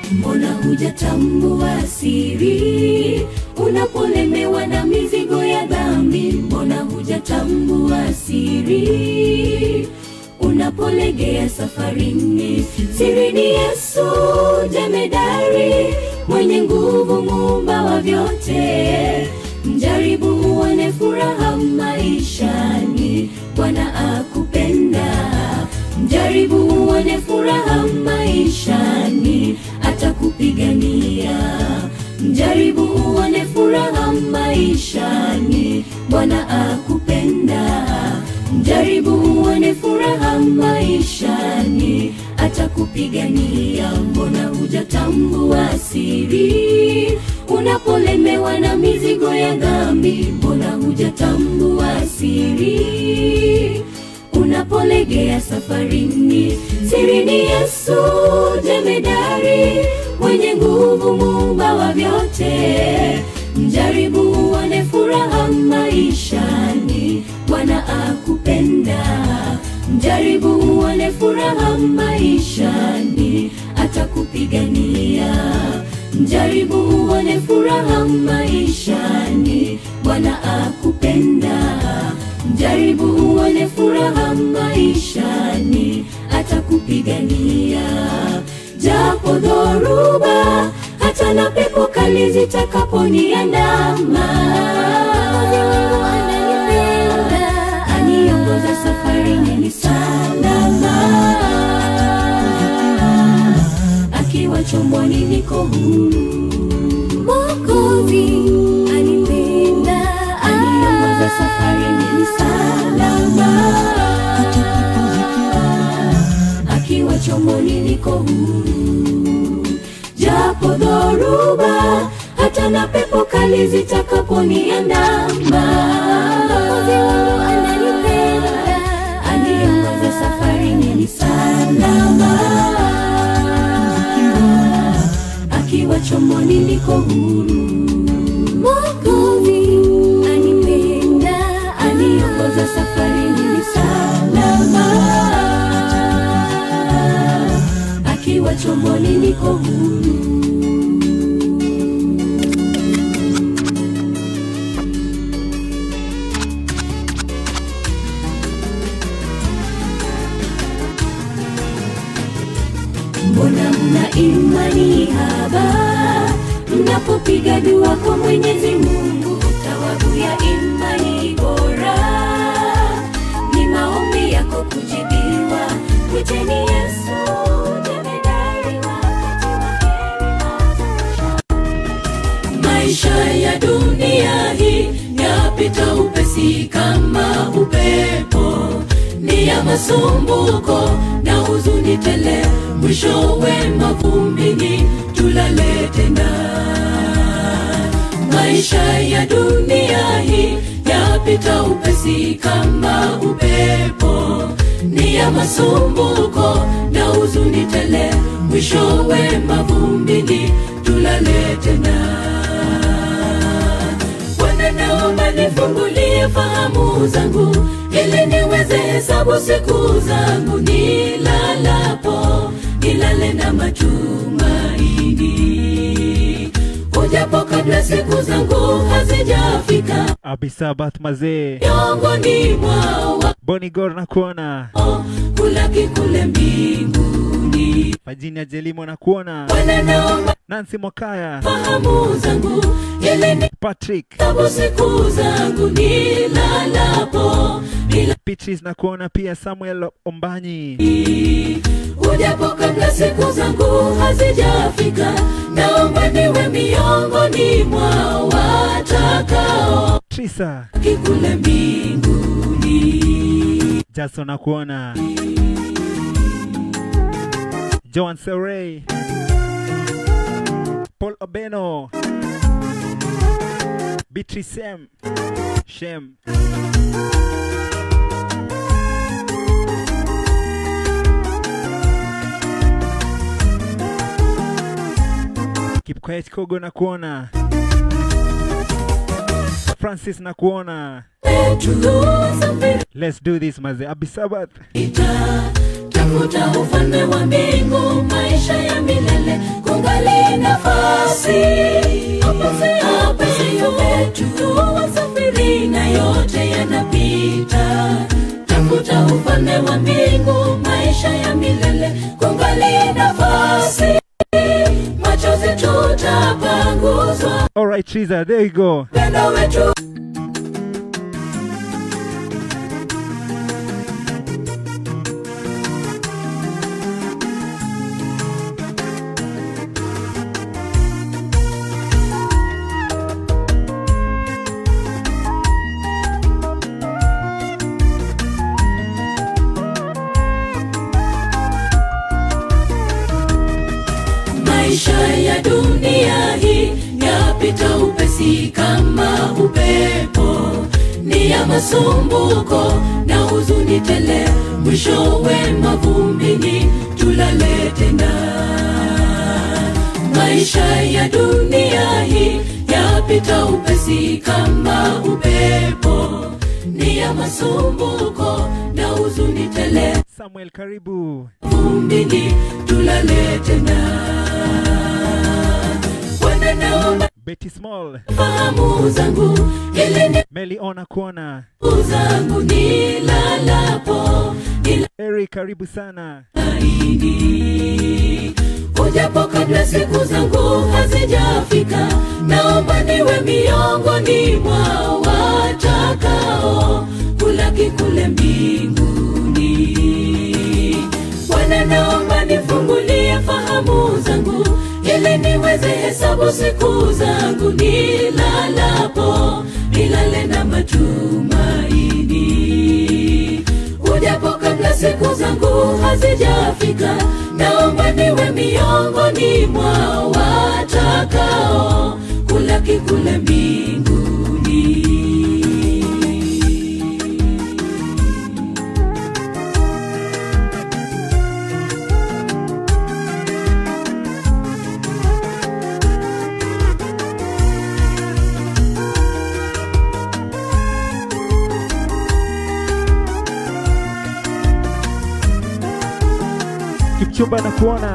mbona hujatambua siri unapolemewa na mizigo ya dhambi mbona hujatambua siri unapolegea safarini siri ni yesu jemedari mwenye nguvu muumba wa vyote mjaribu uone furaha maishani bwana akupenda mjaribu uone furaha maishani atakupigania mjaribu uone furaha maishani bwana akupenda mjaribu uone furaha maishani atakupigania mbona hujatambua siri unapolemewa na mizigo ya dhambi mbona hujatambua siri unapolegea safarini siri ni yesu jemedari mwenye nguvu muumba wa vyote mjaribu uone furaha maishani bwana akupenda mjaribu uone furaha maishani atakupigania mjaribu uone furaha maishani bwana akupenda mjaribu uone furaha maishani atakupigania japo dhoruba hata na pepo kali zitakaponiandama aniongoza safarini ni salama akiwa chomboni niko huru mokozi anipenda aniongoza safarini ni salama akiwa chomboni niko huru japo dhoruba hata na pepo kali zitakaponiandama aniongoza safarini ni salama akiwa chomboni niko huru mokozi anipenda aniongoza safarini ni salama akiwa chomboni niko huru mbona mna imani haba mnapopiga dua kwa mwenyezi mungu thawabu ya imani bora ni maombi yako kujibiwa mwiteni yesu jemedari wakati wa heri maisha ya dunia hii yapita upesi kama upepo ni ya masumbuko na huzuni tele mwishowe mavumbini tulale tena maisha ya dunia hii yapita upesi kama upepo ni ya masumbuko na huzuni tele mwishowe mavumbini tulale tena Bwana naomba nifungulie fahamu zangu ili niweze hesabu siku zangu nilalapo nilale na matumaini ujapo kabla siku zangu hazijafika Abisabat mazee miongoni mwa Bonigor na kuona wao kulaki kule mbinguni Virginia Jelimo na kuona Bwana naomba Nancy Mokaya fahamu zangu ili ni Patrick hesabu siku zangu nilalapo nila Beatrice na kuona pia Samuel Ombanyi ujapo kabla siku zangu hazijafika naomba niwe miongoni mwa watakao Trisa kikule mbinguni Jason na kuona Joan Serey Paul Obeno Beatrice Sem Shem Keep quiet Kogo na kuona Francis na kuona Tulusafiri Let's do this maze Abisabat tafuta ufalme wa mbingu maisha ya milele kungali nafasi hapa siyo wetu wasafiri na yote yanapita tafuta ufalme wa mbingu maisha ya milele kungali nafasi machozi tutapanguzwa Alright, Triza, there you go. pendo wetu maisha ya dunia hii yapita upesi kama upepo ni ya masumbuko na huzuni tele mwishowe mavumbini tulale tena maisha ya dunia hii yapita upesi kama upepo ni ya masumbuko na huzuni tele Samuel, karibu. vumbini tulale tena Bwana naomba Betty Small, fahamu zangu ili ni Meli Ona Kuona. zangu nilalapo Eric, karibu sana. nilaini ujapo kabla siku zangu hazijafika naomba niwe miongoni mwa watakao kulaki kule mbinguni bwana naomba nifungulie fahamu zangu ili niweze hesabu siku zangu nilalapo nilale na matumaini ujapo kabla siku zangu hazijafika naomba niwe miongoni mwa watakao kulaki kule mbinguni Kipchumba na kuona.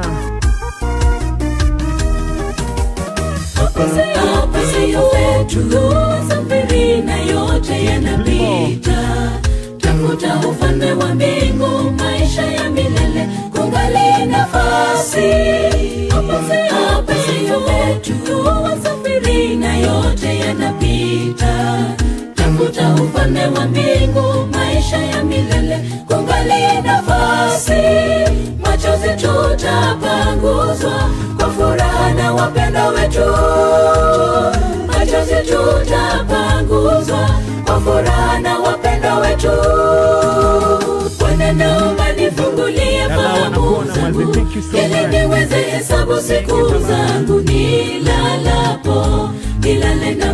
hapa siyo wetu safiri na yote yanapita tafuta ufalme wa mbingu maisha ya milele kungali nafasi hapa siyo wetu wasafiri na yote yanapita tafuta ufalme wa mbingu maisha ya milele kungali nafasi machozi tutapanguzwa kwa furaha na wapendo wetu machozi tutapanguzwa kwa furaha na wapendo wetu bwana naomba nifungulie Dada fahamu wanakuona, zangu Mazi, thank you so ili much. niweze hesabu siku zangu nilalapo nilale na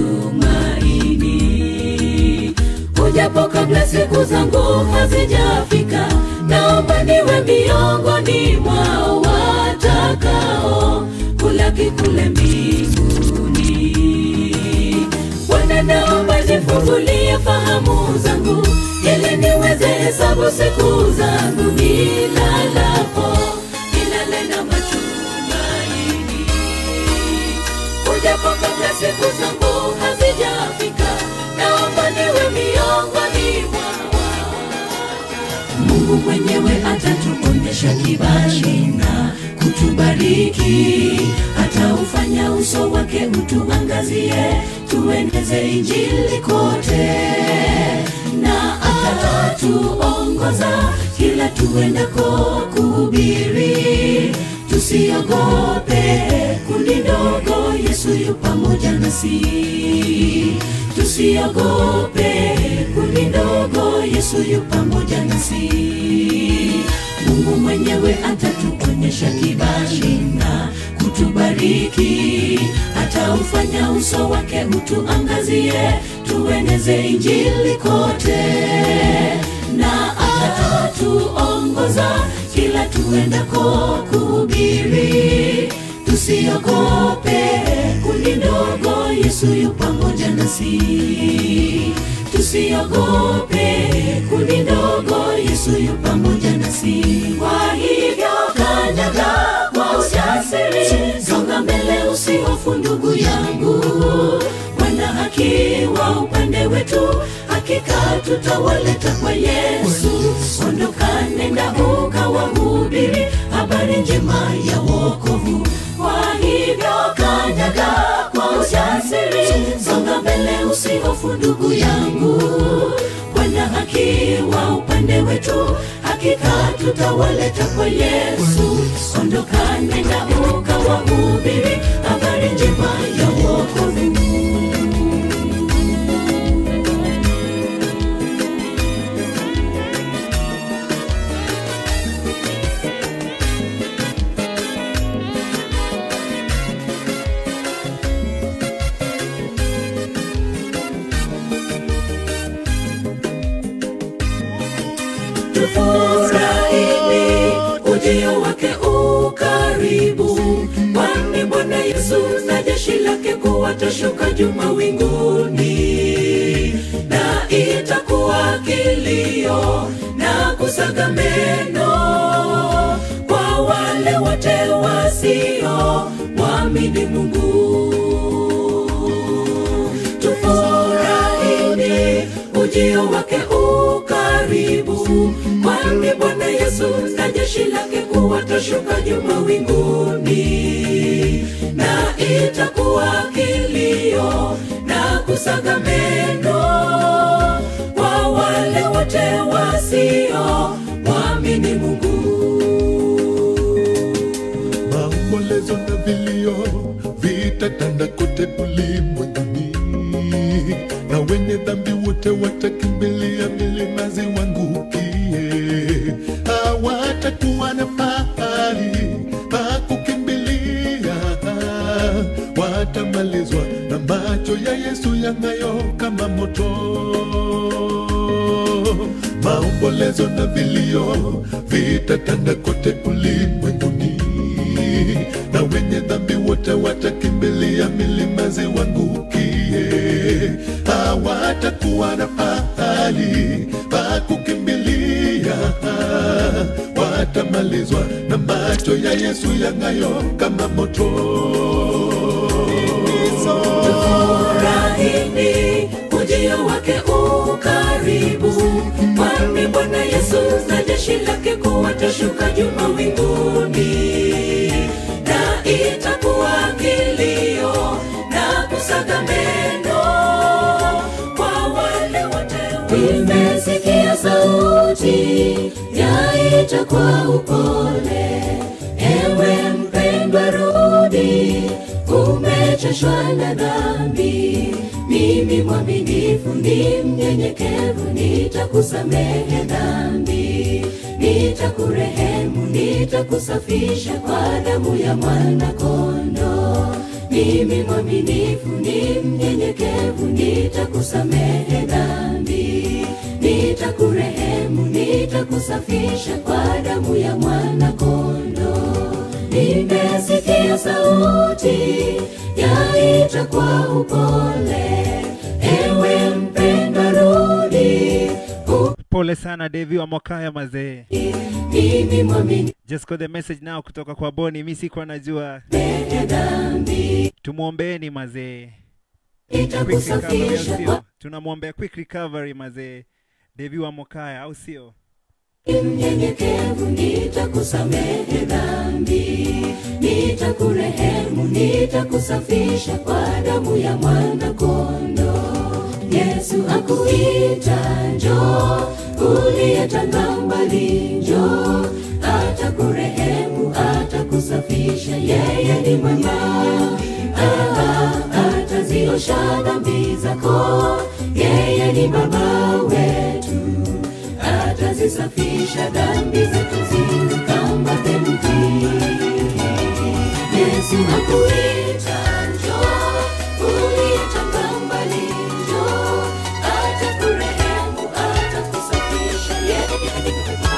matumaini ujapo kabla siku zangu hazijafika naomba niwe miongoni mwa watakao kulaki kule mbinguni bwana naomba nifungulie fahamu zangu ili niweze hesabu siku zangu nilalapo nilale na matumaini ujapo kabla siku zangu hazijafika naomba niwe miongoni mwa mungu mwenyewe atatuonyesha kibali na kutubariki ataufanya uso wake utuangazie tueneze injili kote na atatuongoza kila tuendako kuhubiri tusiogope kundi ndogo yesu yu pamoja nasi tusiogope kundi ndogo yesu yu pamoja nasi mungu mwenyewe atatuonyesha kibali na kutubariki ataufanya uso wake utuangazie tueneze injili kote na atatuongoza kila tuendako kuhubiri tusiogope kundi ndogo yesu yu pamoja nasi tusiogope kundi ndogo yesu yu pamoja nasi tutawaleta kwa Yesu. Ondoka, nenda ukawahubiri habari njema ya wokovu. Kwa hivyo kanyaga kwa ujasiri, songa mbele, usihofu ndugu yangu. Bwana akiwa upande wetu, hakika tutawaleta kwa Yesu. Ondoka, nenda ukawahubiri habari njema ya wokovu. tufurahini ujio wake ukaribu, kwani Bwana Yesu na jeshi lake kuwatashuka juu mawinguni, na itakuwa kilio na kusaga meno kwa wale wote wasio mwamini Mungu tufurahini ujio wake ukaribu, kwani Bwana Yesu na jeshi lake kuwatashuka juu mawinguni, na itakuwa kilio na kusaga meno kwa wale wote wasio mwamini Mungu. maombolezo na vilio vitatanda kote ulimwenguni, na wenye dhambi wote watakimbilia milima ziwangukie. Hawatakuwa na pahali pa kukimbilia, watamalizwa na macho ya Yesu yang'ayo kama moto maombolezo na vilio vitatanda kote ulimwenguni, na wenye dhambi wote watakimbilia milima ziwangukie. Hawatakuwa na pahali pa kukimbilia, watamalizwa na macho ya Yesu yang'ayo kama moto. furahini ujio wake ukaribu, kwani Bwana Yesu na jeshi lake kuwatashuka juu mawinguni, na itakuwa kilio na kusaga meno kwa wale wote. Nimesikia sauti yaita kwa upole, ewe mpendwa, rudi umechoshwa na dhambi. Mimi mwaminifu ni mnyenyekevu, nitakusamehe dhambi, nitakurehemu, nitakusafisha kwa damu ya mwana kondoo. Mimi mwaminifu ni mnyenyekevu, nitakusamehe dhambi, nitakurehemu, nitakusafisha kwa damu ya mwana kondoo. Nimesikia sauti yaita kwa upole, ewe mpendwa, rudi. Pole sana Devi wa Mokaya mazee. Mimi mwamini Just got the message now kutoka kwa Boni. Mi sikuwa najua. mwenye dhambi, Tumwombeeni mazee. Quick recovery au nitakusafisha sio? kwa Tunamwombea quick recovery mazee. Devi wa Mokaya au sio? mnyenyekevu, nitakusamehe dhambi, nitakurehemu, nitakusafisha kwa damu ya mwana kondoo. Yesu akuita njoo, uliyetanga mbali njoo, atakurehemu, atakusafisha, yeye ni mwema. Ah, ataziosha dhambi zako, yeye ni baba wetu atazisafisha dhambi zetu ziwe kama theluji. Yesu akuita njoo, uliyetoka mbali njoo, atakurehemu, atakusafisha yeye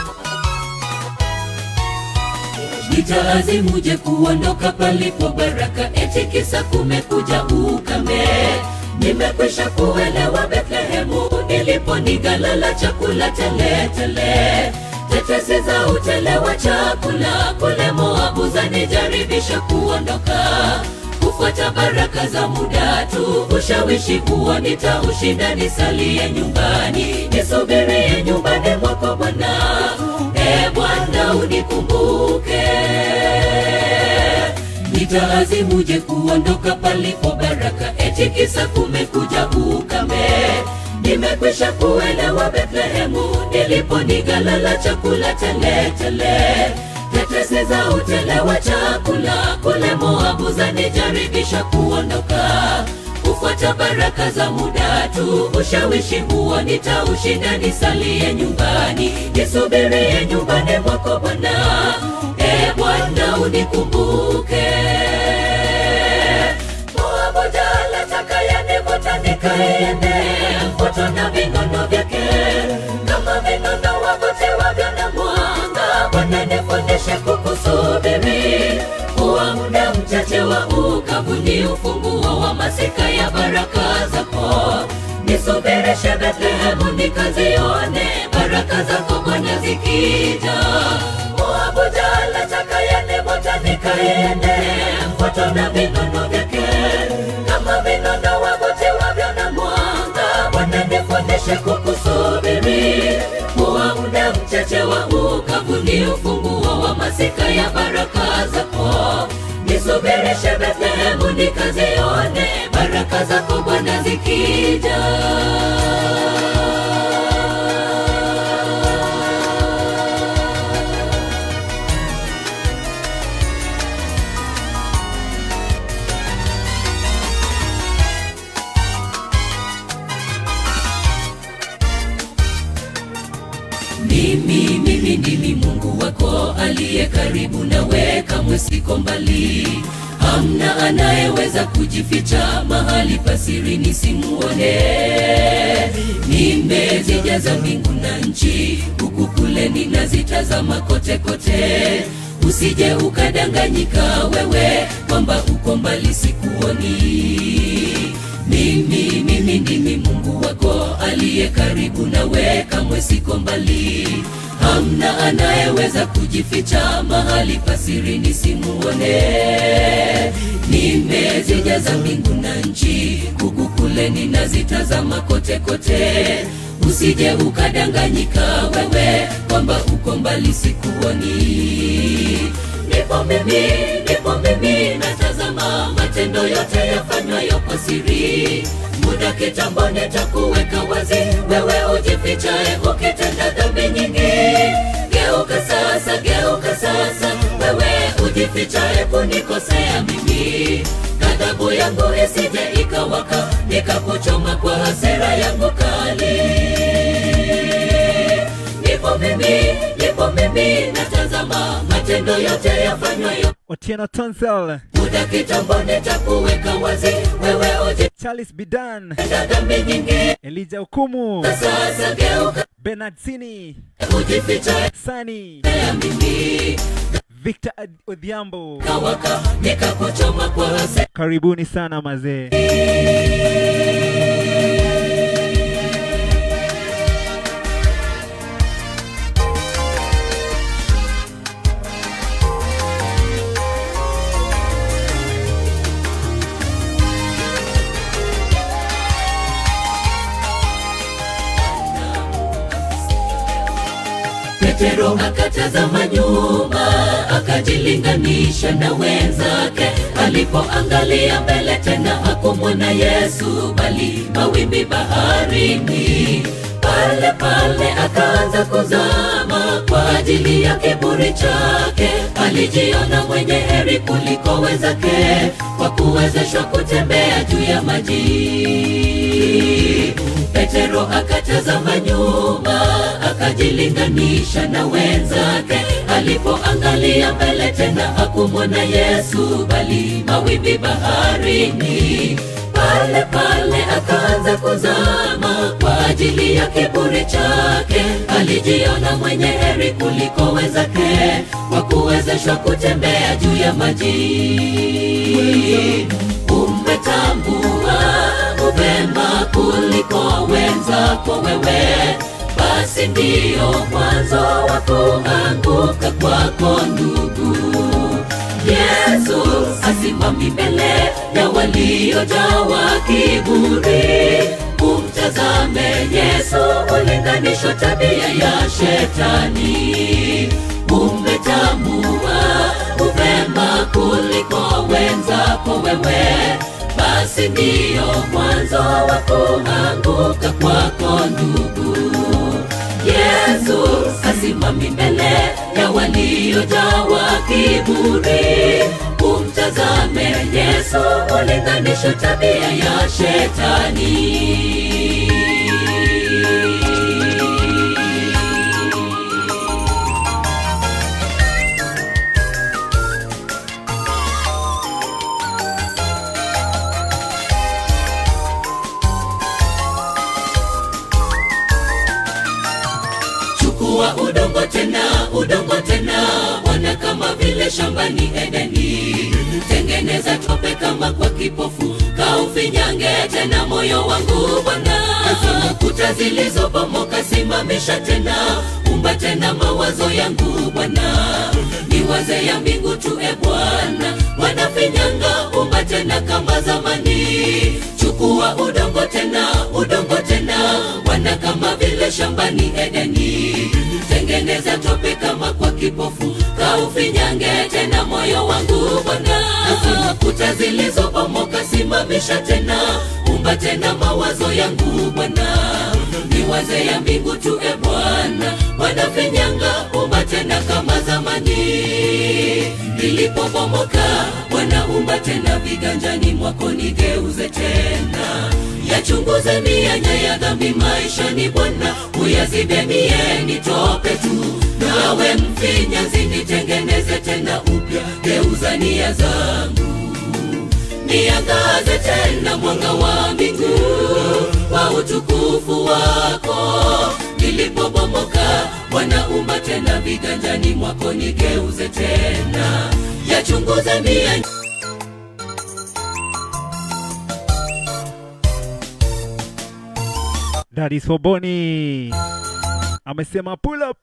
Nitaazimuje kuondoka palipo baraka, eti kisa kumekuja ukame. Nimekwisha kuelewa Bethlehemu, nilipo nigalala chakula teletele. Tetesi za utele wa chakula kule Moabu zanijaribisha kuondoka. Kufa kufuata baraka za muda tu ushawishi huo nitaushinda nisalie nyumbani nisubirie nyumbani mwako bwana e bwana unikumbuke nitaazimuje kuondoka palipo baraka eti kisa kumekuja ukame nimekwisha kuelewa bethlehemu nilipo nigalala chakula teletele tetesi za utele wa chakula kule moabu zanijaribisha kuondoka kufuata baraka za muda tu ushawishi huo nitaushinda nisalie nyumbani nisubirie nyumbani mwako bwana e bwana unikumbuke moabuja lataka yanivuta nikaende mvuto na vinono vyake kama vinono wavutiwavyo na mwanga bwana nifundishe kukusubiri kuwa muda mchache wa ukavu ni ufunguo wa masika ya baraka zako nisubirishe bethlehemu nikazione baraka zako bwana zikija moabuja lataka yanivota nikaende mvuto na vinono vyake kama vinono wavutiwavyo na mwanga bwana nifundishe kukusubiri kuwa muda mchache wa ukavu ni ufunguo wa masika ya baraka zako nisubirishe bethlehemu nikazione baraka zako bwana zikija mimi mimi ndimi mungu wako aliye karibu nawe kamwe siko mbali hamna anayeweza kujificha mahali pasiri nisimuone nimezijaza mbingu na nchi huku kule ninazitazama kote kote usije ukadanganyika wewe kwamba uko mbali sikuoni mimi mimi ndimi mungu wako aliye karibu nawe kamwe siko mbali hamna anayeweza kujificha mahali pasiri nisimuone nimezijaza mbingu na nchi huku kule ninazitazama kote kote usije ukadanganyika wewe kwamba uko mbali sikuoni nipo mimi nipo mimi natazama matendo yote yafanywayo kwa siri muda kitambo nitakuweka wazi wewe ujifichae ukitenda dhambi nyingi geuka sasa geuka sasa wewe ujifichae kunikosea mimi ghadhabu yangu isije ikawaka nikakuchoma kwa hasira yangu kali nipo mimi nipo mimi natazama matendo yote yafanywayo Otieno Tonsel, muda kitambo nitakuweka wazi wewe Charles Bidan, ujitenda dhambi nyingi Elijah Okumu, sasa geuka Bernard Sini, ujifichae Sani, ya mimi Victor Ad- Odhiambo. kawaka nikakuchoma kwa hasira Karibuni sana mazee. Petero akatazama nyuma, akajilinganisha na wenzake. Alipoangalia mbele tena hakumwona Yesu, bali mawimbi baharini. Pale pale akaanza kuzama kwa ajili ya kiburi chake. Alijiona mwenye heri kuliko wenzake, kwa kuwezeshwa kutembea juu ya maji. Petero akatazama nyuma, akajilinganisha na wenzake. Alipoangalia mbele tena hakumwona Yesu, bali mawimbi baharini. Pale pale akaanza kuzama kwa ajili ya kiburi chake. Alijiona mwenye heri kuliko wenzake, kwa kuwezeshwa kutembea juu ya maji. Umetambua upema kuliko wenzako wewe, basi ndiyo mwanzo wa kuanguka kwako ndugu. Yesu asimama Sisimami mbele ya waliojawa kiburi. Umtazame Yesu, ulinganisho tabia ya shetani. Umetambua uvema kuliko wenzako wewe, basi ndiyo mwanzo wa kuanguka kwako ndugu. Yesu asimami mbele ya waliojawa kiburi. Umtazame Yesu, ulinganisho tabia ya shetani. chukua udongo tena udongo tena wana kama vile shambani edeni tengeneza tope kama kwa kipofu kaufinyange tena moyo wangu bwana kuta zilizobomoka simamisha tena umba tena mawazo yangu bwana niwaze ya mbingu tu e bwana wanafinyanga umba tena kama zamani chukua udongo tena udongo tena wana kama vile shambani edeni tengeneza tope kama kwa kipofu kaufinyange tena moyo wangu bwana kuta zilizobomoka simamisha tena umba tena mawazo yangu bwana niwaze ya mbingu tu e bwana wanafinyanga umba tena kama zamani nilipobomoka wanaumba tena viganjani mwako nigeuze tena yachunguze mianya ya dhambi maishani bwana uyazibe mie nitope tu nawe mfinyanzi nitengeneze tena upya geuza nia zangu niangaze tena mwanga wa mbingu kwa utukufu wako nilipobomoka wanaumba tena viganjani mwako nigeuze tena yachunguze mia Daddy Soboni amesema pull up.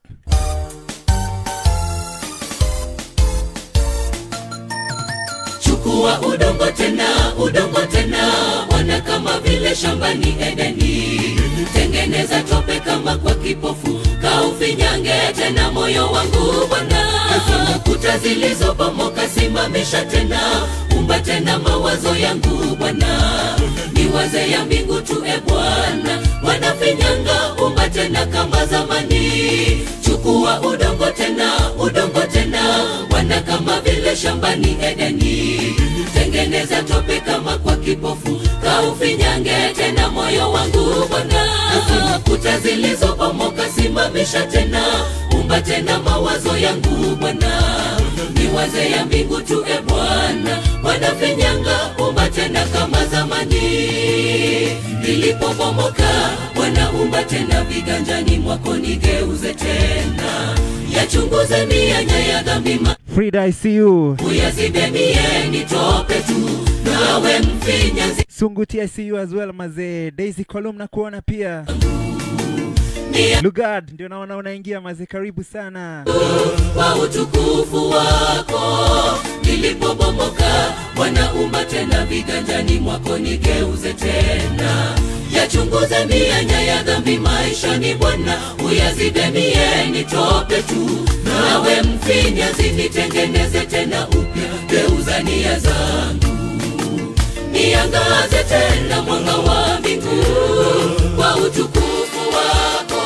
chukua udongo tena udongo tena wana kama vile shambani edeni tengeneza tope kama kwa kipofu kaufinyange tena moyo wangu bwana kuta zilizobomoka simamisha tena umba tena mawazo yangu bwana niwaze ya mbingu tu e bwana wanafinyanga umba tena kama zamani chukua udongo tena udongo tena wana kama vile shambani edeni tengeneza tope kama kwa kipofu kaufinyange tena moyo wangu bwana kuta zilizobomoka simamisha tena umba tena mawazo yangu bwana niwaze ya mbingu tu e bwana wanafinyanga umba tena kama zamani nilipobomoka wanaumba tena viganjani mwako nigeuze tena yachunguze mianya ya dhambi ma- Frida ICU, uyazibe mie nitope tu nawe mfinyanzi Sunguti ICU as well mazee. Daisy Column na kuona pia. ni Lugard ndio naona unaingia mazee, karibu sana. kwa utukufu wako nilipobomoka wanaumba tena viganjani mwako nigeuze tena yachunguze mianya ya dhambi maishani bwana uyazibe mie nitope tu nawe mfinyazi nitengeneze tena upya geuza nia zangu niangaze tena mwanga wa mbingu kwa utukufu wako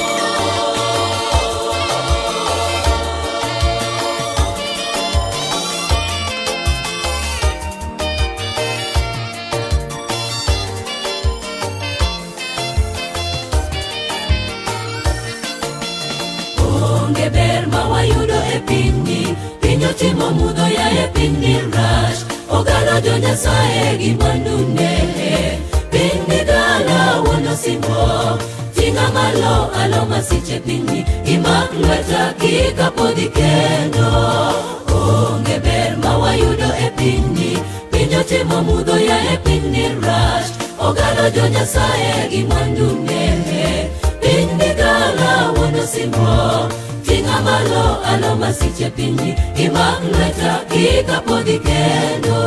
onge ber ma wayudo e pinyni piny otimo mudho ya e pinyni rach ogalo jo nyasaye gi mwandune piny ni dala wuon osimbo ting'a malo alo masiche pinyni imak lweta kikapodhi kendo onge ber ma wayudo e pinyni piny otimo mudho ya e pinyni rach ogalo jo nyasaye gi mwandune piny ni dala wuon osimbo ting'a malo alo masiche pinyi imak lweta kik apodhi kendo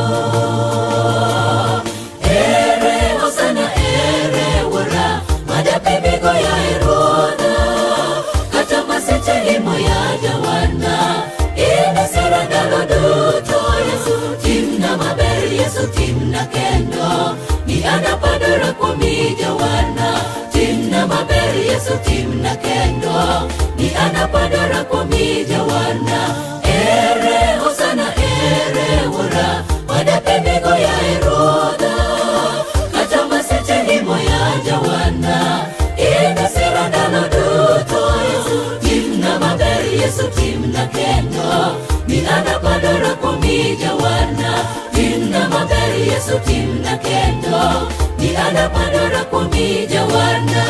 ere osana ere wuora madapimigo ya eruodha kata masiche limo ya jawana inisira ndalo duto yesu timna maber yesu timna kendo ni anapadora kuomi jawana timna maber yesu timna kendo ni anapadora kuomi jawana ere hosana ere wuora wadapemigo ya erodha kata maseche limo ya jawana inasira ndalo duto yesu timna maber yesu timna kendo ni anapadora kuomi jawana timna maber yesu timna kendo ni anapadora kuomi jawana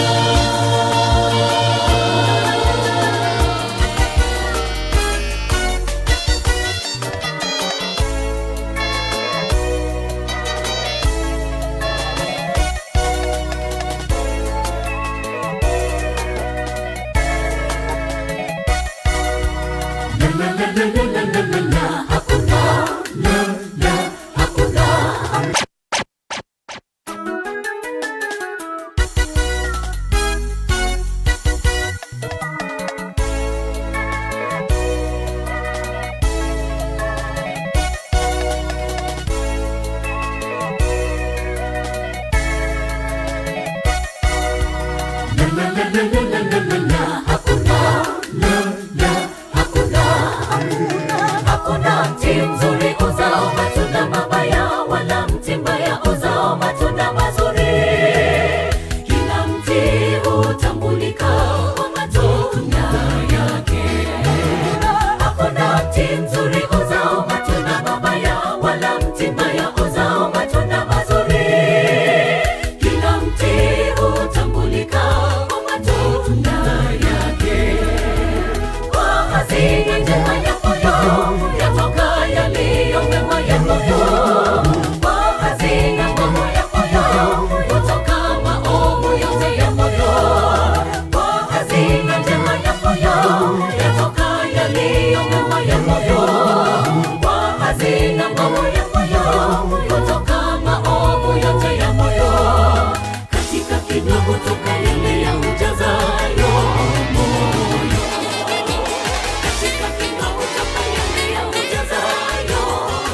hakuna mti mzuri uzao matunda mabaya wala mti mbaya uzao matunda mazuri kila mti hutambulika kwa matunda yake hakuna mti mzuri uzao matunda mabaya wala mti mbaya uzao matunda mazuri kila mti hutambulika kwa matunda yake kwa hazina njema ya moyo yatoka yaliyo mema ya moyo kwa hazina mema ya moyo kutoka maovu yote ya moyo kwa hazina njema ya moyo yatoka yaliyo mema ya moyo kwa hazina mema ya moyo kutoka maovu yote ya moyo katika kinywa kutoka yale ya ujazayo moyo katika kinywa kutoka yale ya ujazayo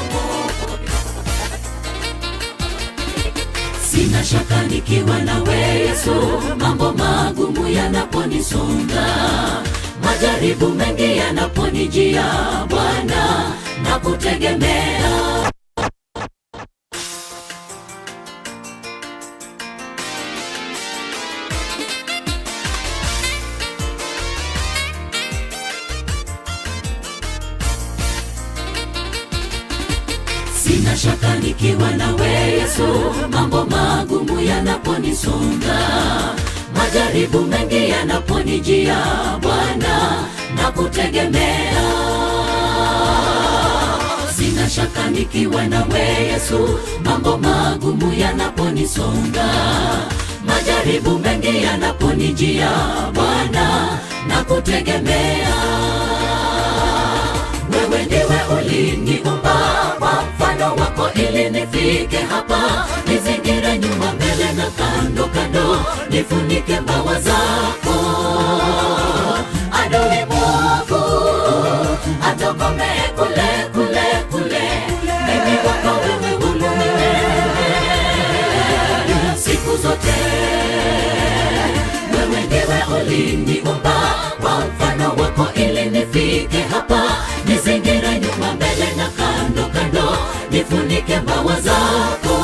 sina shaka nikiwa nawe yesu mambo magumu yanaponisonga majaribu mengi yanaponijia bwana na kutegemea sina shaka nikiwa nawe yesu mambo magumu yanaponisonga majaribu mengi yanaponijia bwana na kutegemea sina shaka nikiwa nawe yesu mambo magumu yanaponisonga majaribu mengi yanaponijia bwana na kutegemea wewe ndiwe uliniumba kwa mfano wako ili nifike hapa nizingire nyuma mbele na kando kando nifunike mbawa zako adui mwovu atokomee kule kule kule mimi wako wewe hulumiwe siku zote wewe ndiwe uliniumba kwa mfano wako ili nifike hapa nizingire nyuma mbele na kando kando nifunike mbawa zako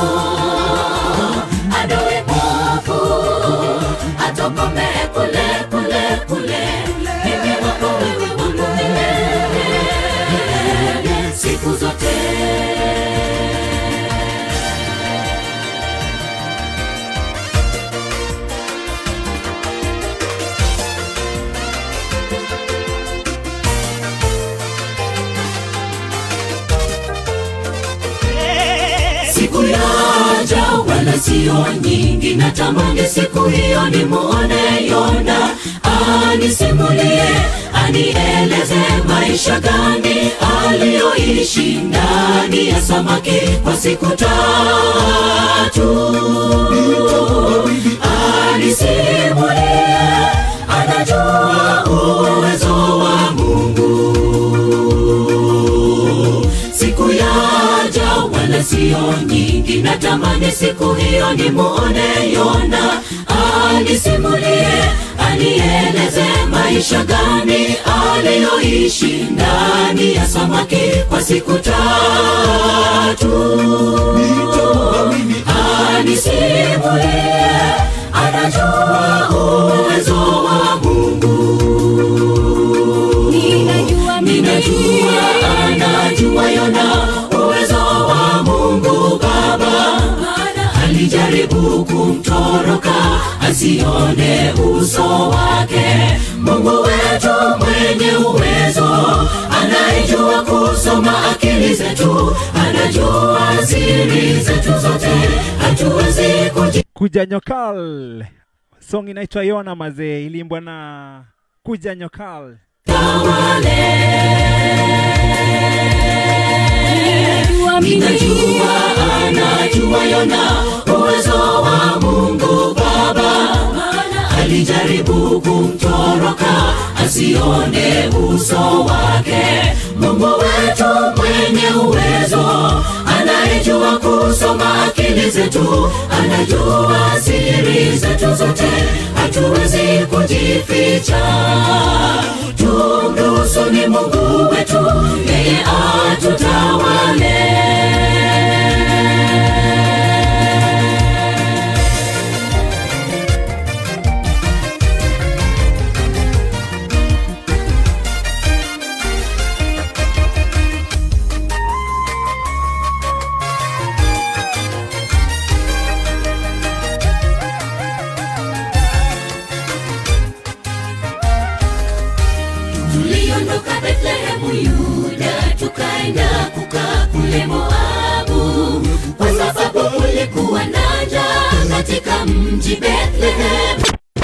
adui mwovu atokomee kule kule kule mimi wako wewe hulumiwe siku zote wala sio nyingi natamani siku hiyo nimuone yona anisimulie anieleze maisha gani aliyoishi ndani ya samaki kwa siku tatu anisimulie anajua uwezo wa mungu siku yaja wala sio nyingi natamani siku hiyo nimuone yona anisimulie anieleze maisha gani aliyoishi ndani ya samaki kwa siku tatu anisimulie anajua uwezo wa mungu ninajua ninajua anajua yona uwezo wa mungu baba alijaribu kumtoroka asione uso wake mungu wetu mwenye uwezo anayejua kusoma akili zetu anajua siri zetu zote hatuwezi kuji kuja nyokal song inaitwa yona mazee iliimbwa na kuja nyokal ninajua ninajua anajua yona uwezo wa mungu baba alijaribu kumtoroka asione uso wake mungu wetu mwenye uwezo anayejua kusoma akili zetu anajua siri zetu zote hatuwezi kujificha tumruhusu ni mungu wetu yeye atutawale tuliondoka bethlehemu yuda tukaenda kukaa kule moabu kwa sababu kulikuwa na njaa katika mji bethlehemu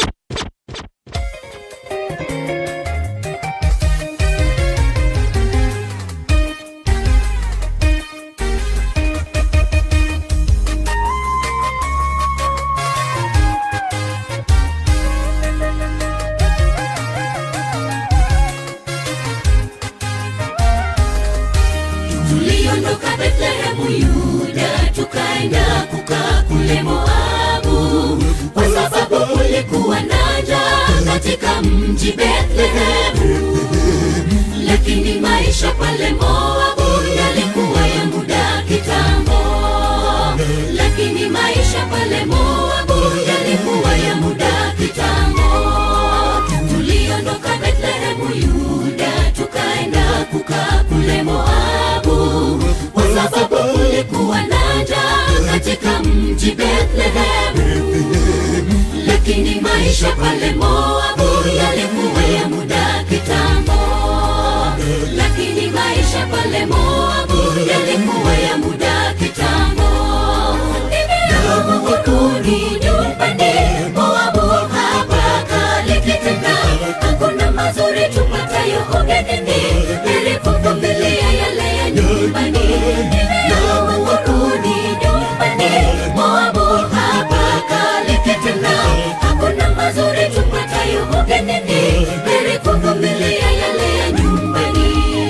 tuliondoka bethlehemu yuda tukaenda kukaa kule moabu kwa sababu kulikuwa na njaa katika mji bethlehemu lakini maisha pale moabu yalikuwa ya muda kitambo lakini maisha pale moabu yalikuwa ya muda kitambo tuliondoka bethlehemu yuda tukaenda kukaa kule moabu kwa sababu kulikuwa na njaa katika mji bethlehemu lakini maisha pale moabu yalikuwa ya muda kitambo lakini maisha pale moabu yalikuwa ya muda kitambo nimeamu wakuni nyumbani moabu hapa kalikitenda hakuna mazuri tupatayo ugenini ili kuvumilia yale ya nyumbani nimeamu wakuni nyumbani moabu hapa kalikitenda hakuna mazuri tupatayo ugenini ili kuvumilia yale ya nyumbani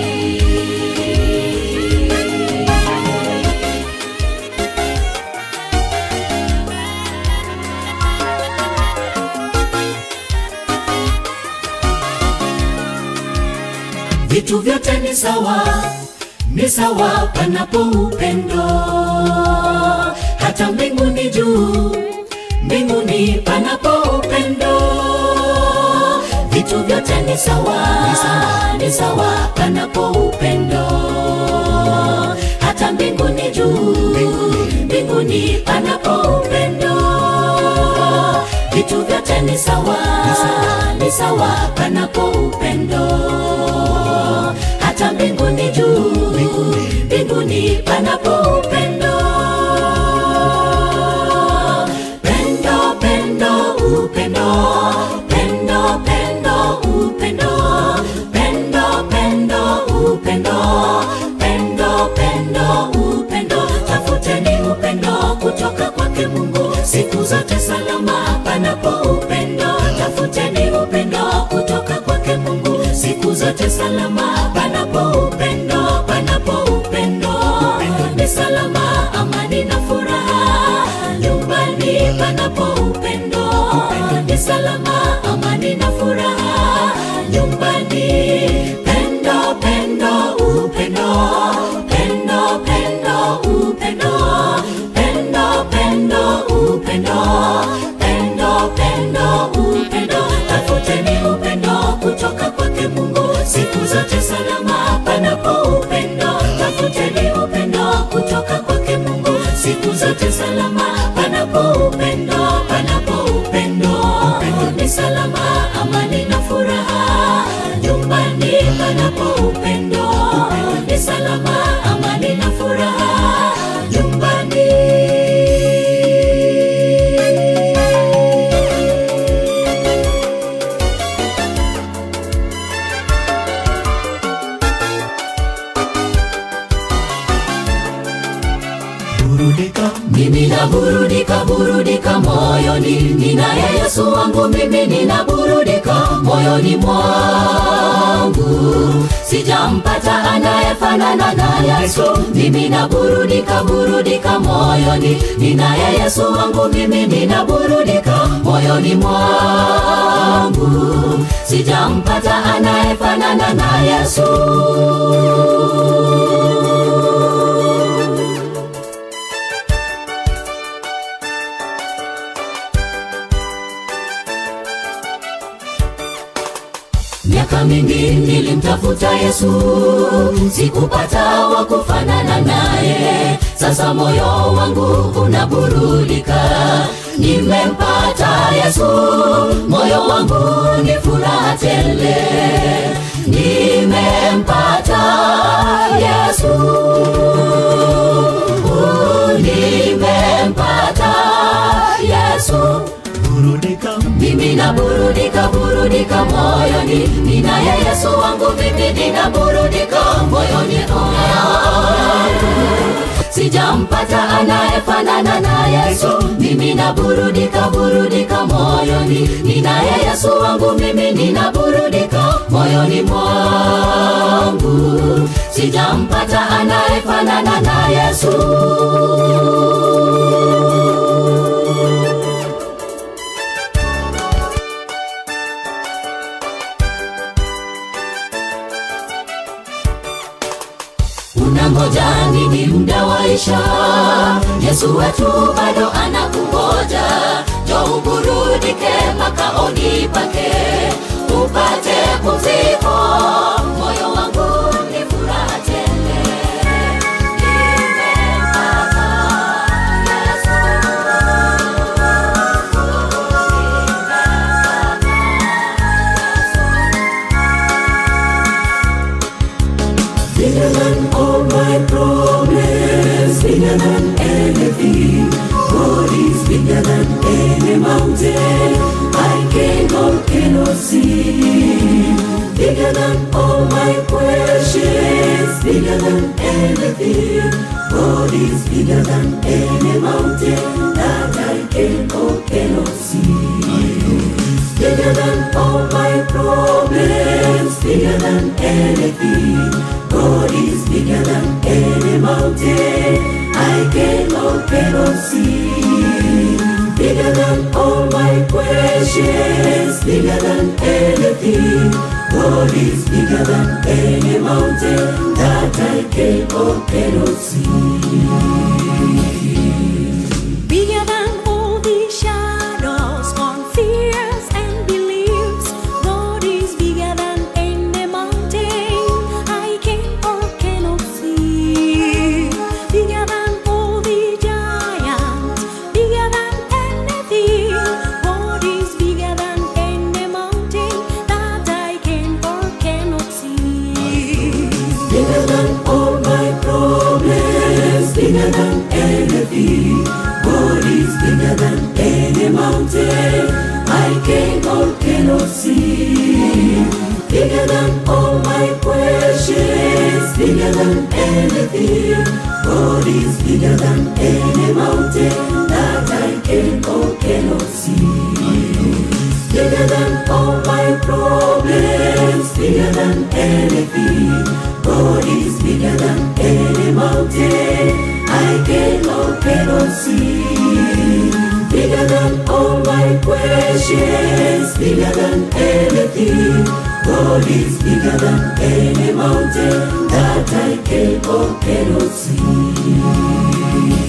vitu vyote ni sawa ni sawa panapo upendo hata mbinguni juu mbinguni panapo upendo vitu vyote ni sawa ni sawa panapo upendo hata mbinguni juu mbinguni panapo upendo vitu vyote ni sawa ni sawa panapo upendo hata mbinguni juu mbinguni panapo upendo siku zote salama panapo upendo panapo upendo ni salama amani na furaha nyumbani panapo upendo ni salama amani na furaha nyumbani pendo pendo upendo pendo pendo upendo pendo pendo upendo pendo pendo upendo tafuteni upendo kutoka kwake mungu siku zote salama panapo upendo tafuteni upendo kutoka kwake mungu siku zote salama panapo upendo panapo upendo ni salama amani na furaha nyumbani panapo upendo ni salama amani na furaha nyumbani burudika mimi naburudika burudika moyoni ninaye yesu wangu mimi ninaburudika moyoni mwangu sijampata anayefanana na yesu mimi naburudika burudika moyoni ninaye yesu wangu mimi ninaburudika moyoni mwangu sijampata anayefanana na yesu miaka mingi nilimtafuta yesu sikupata wa kufanana naye sasa moyo wangu unaburudika nimempata yesu moyo wangu ni furaha tele nimempata yesu nimempata yesu burudika mimi naburudika burudika moyoni ninaye yesu wangu mimi ninaburudika moyoni mwangu. sijampata anayefanana na yesu mimi naburudika burudika moyoni ninaye yesu wangu mimi ninaburudika moyoni mwangu sijampata anayefanana na yesu unangoja nini muda waisha yesu wetu bado anakungoja jo uburudike makaoni pake upate pumziko moyo wangu ni furaha tele Nimempata Yesu. Bigger than all my problems, bigger than anything. God is bigger than any mountain I can or cannot see. Bigger than all my questions, bigger than anything. God is bigger than any mountain that I can or cannot see. Bigger than all my problems, bigger than anything. God is bigger than any mountain I can or cannot see. Bigger than all my questions, bigger than anything. God is bigger than any mountain that I can or cannot see. Bigger than all the shadows, on fears and beliefs. God is bigger than any mountain I can or cannot see. Bigger than all the giants, bigger than anything. God is bigger than any mountain that I can or cannot see. Bigger than all my problems, bigger than anything. God is bigger than any mountain I can or cannot see. Bigger than all my questions, bigger than anything. God is bigger than any mountain that I can or cannot see. Bigger than all my problems, bigger than anything. God is bigger than any mountain. I can or cannot see. Bigger than all my questions. Bigger than anything. God is bigger than any mountain that I can or cannot see.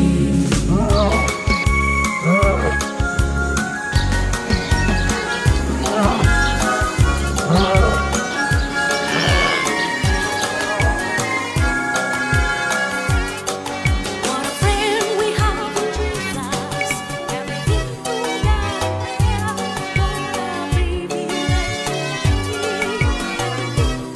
What a friend we have in Jesus. Everything we got there. What a privilege Everything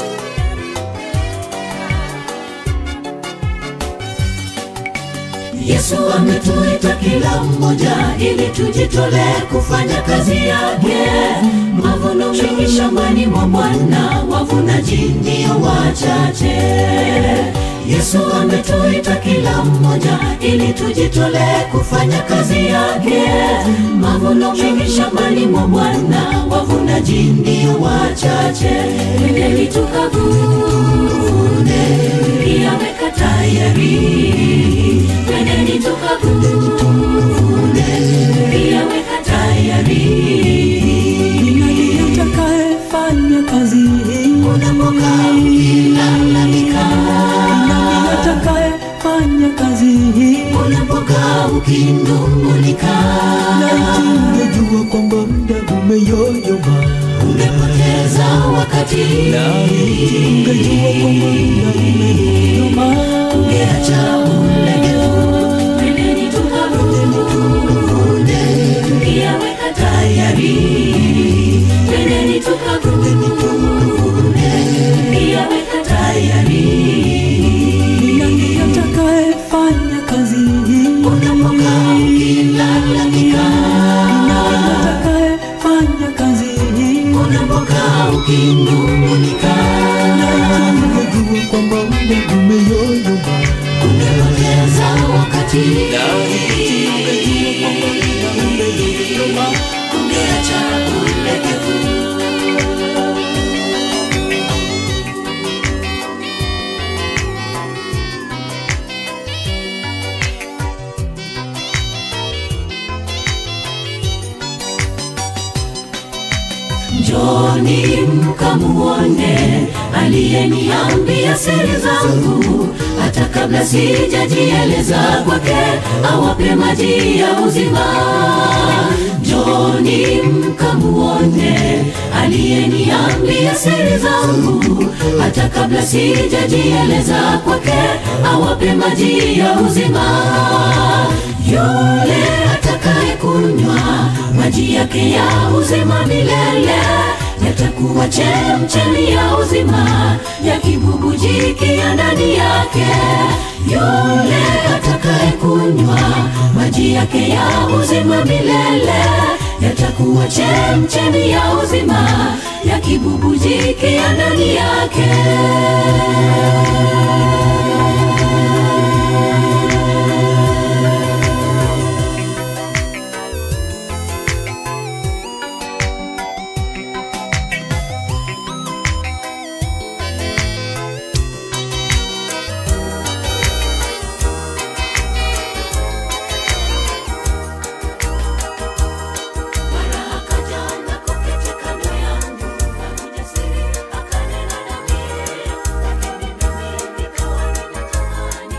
we got Yesu ametuita kila mmoja ili tujitolee kufanya kazi yake. Mavuno mengi shambani mwa Bwana, wavunaji ndio wachache. Yesu ametuita kila mmoja ili tujitolee kufanya kazi yake. Mavuno mengi shambani mwa Bwana, wavunaji ndio wachache. Twendeni tukavune, yameka tayari. Twendeni tukavune, yameka tayari. atakayefanya kazi hii Unapokaa ukilalamika, nani atakayefanya kazi hii unapokaa ukinung'unika, laiti ungejua kwamba muda umeyoyoma ungepoteza wakati, ungejua kwamba muda umeyoyoma ungeacha ulegevu. Twendeni tukavune, yaweka tayari. Twendeni tukavune, yaweka tayari. nani atakayefanya kazi hii Unapokaa ukilalamika, nani atakayefanya kazi hii unapokaa ukinung'unika, laiti ungejua kwamba muda umeyoyoma ungepoteza wakati, ungeacha ulegevu. Njoni mkamuone aliyeniambia siri zangu, hata kabla sijajieleza kwake, awape maji ya uzima. Njoni mkamuone aliyeniambia siri zangu, hata kabla sijajieleza kwake, awape maji ya uzima. Yule atakaye kunywa maji yake ya uzima milele yatakuwa chemchemi ya uzima yakibubujikia ndani yake. Yule atakaye kunywa maji yake ya uzima milele yatakuwa chemchemi ya uzima yakibubujikia ndani yake. Mara akaja na kuketi kando yangu, na ujasiri akanena nami, lakini mimi nikawa nimetamani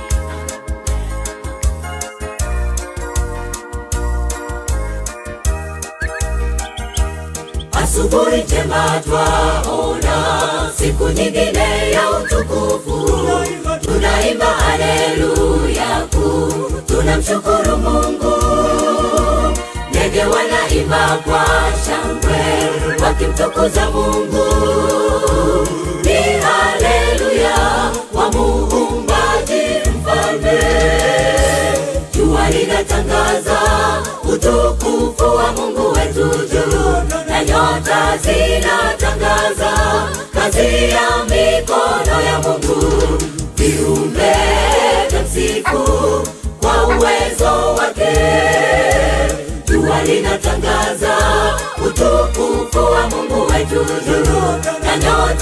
Asubuhi njema twaona siku nyingine ya utukufu, tunaimba haleluya kuu, tunamshukuru Mungu. Ndege wanaimba kwa shangwe wakimtukuza Mungu, ni haleluya wa muumbaji mfalme. Jua linatangaza utukufu wa Mungu wetu juu, na nyota zinatangaza kazi ya mikono ya Mungu. Viumbe vyamsifu kwa uwezo wake. Jua linatangaza utukufu wa Mungu wetu juu, na nyota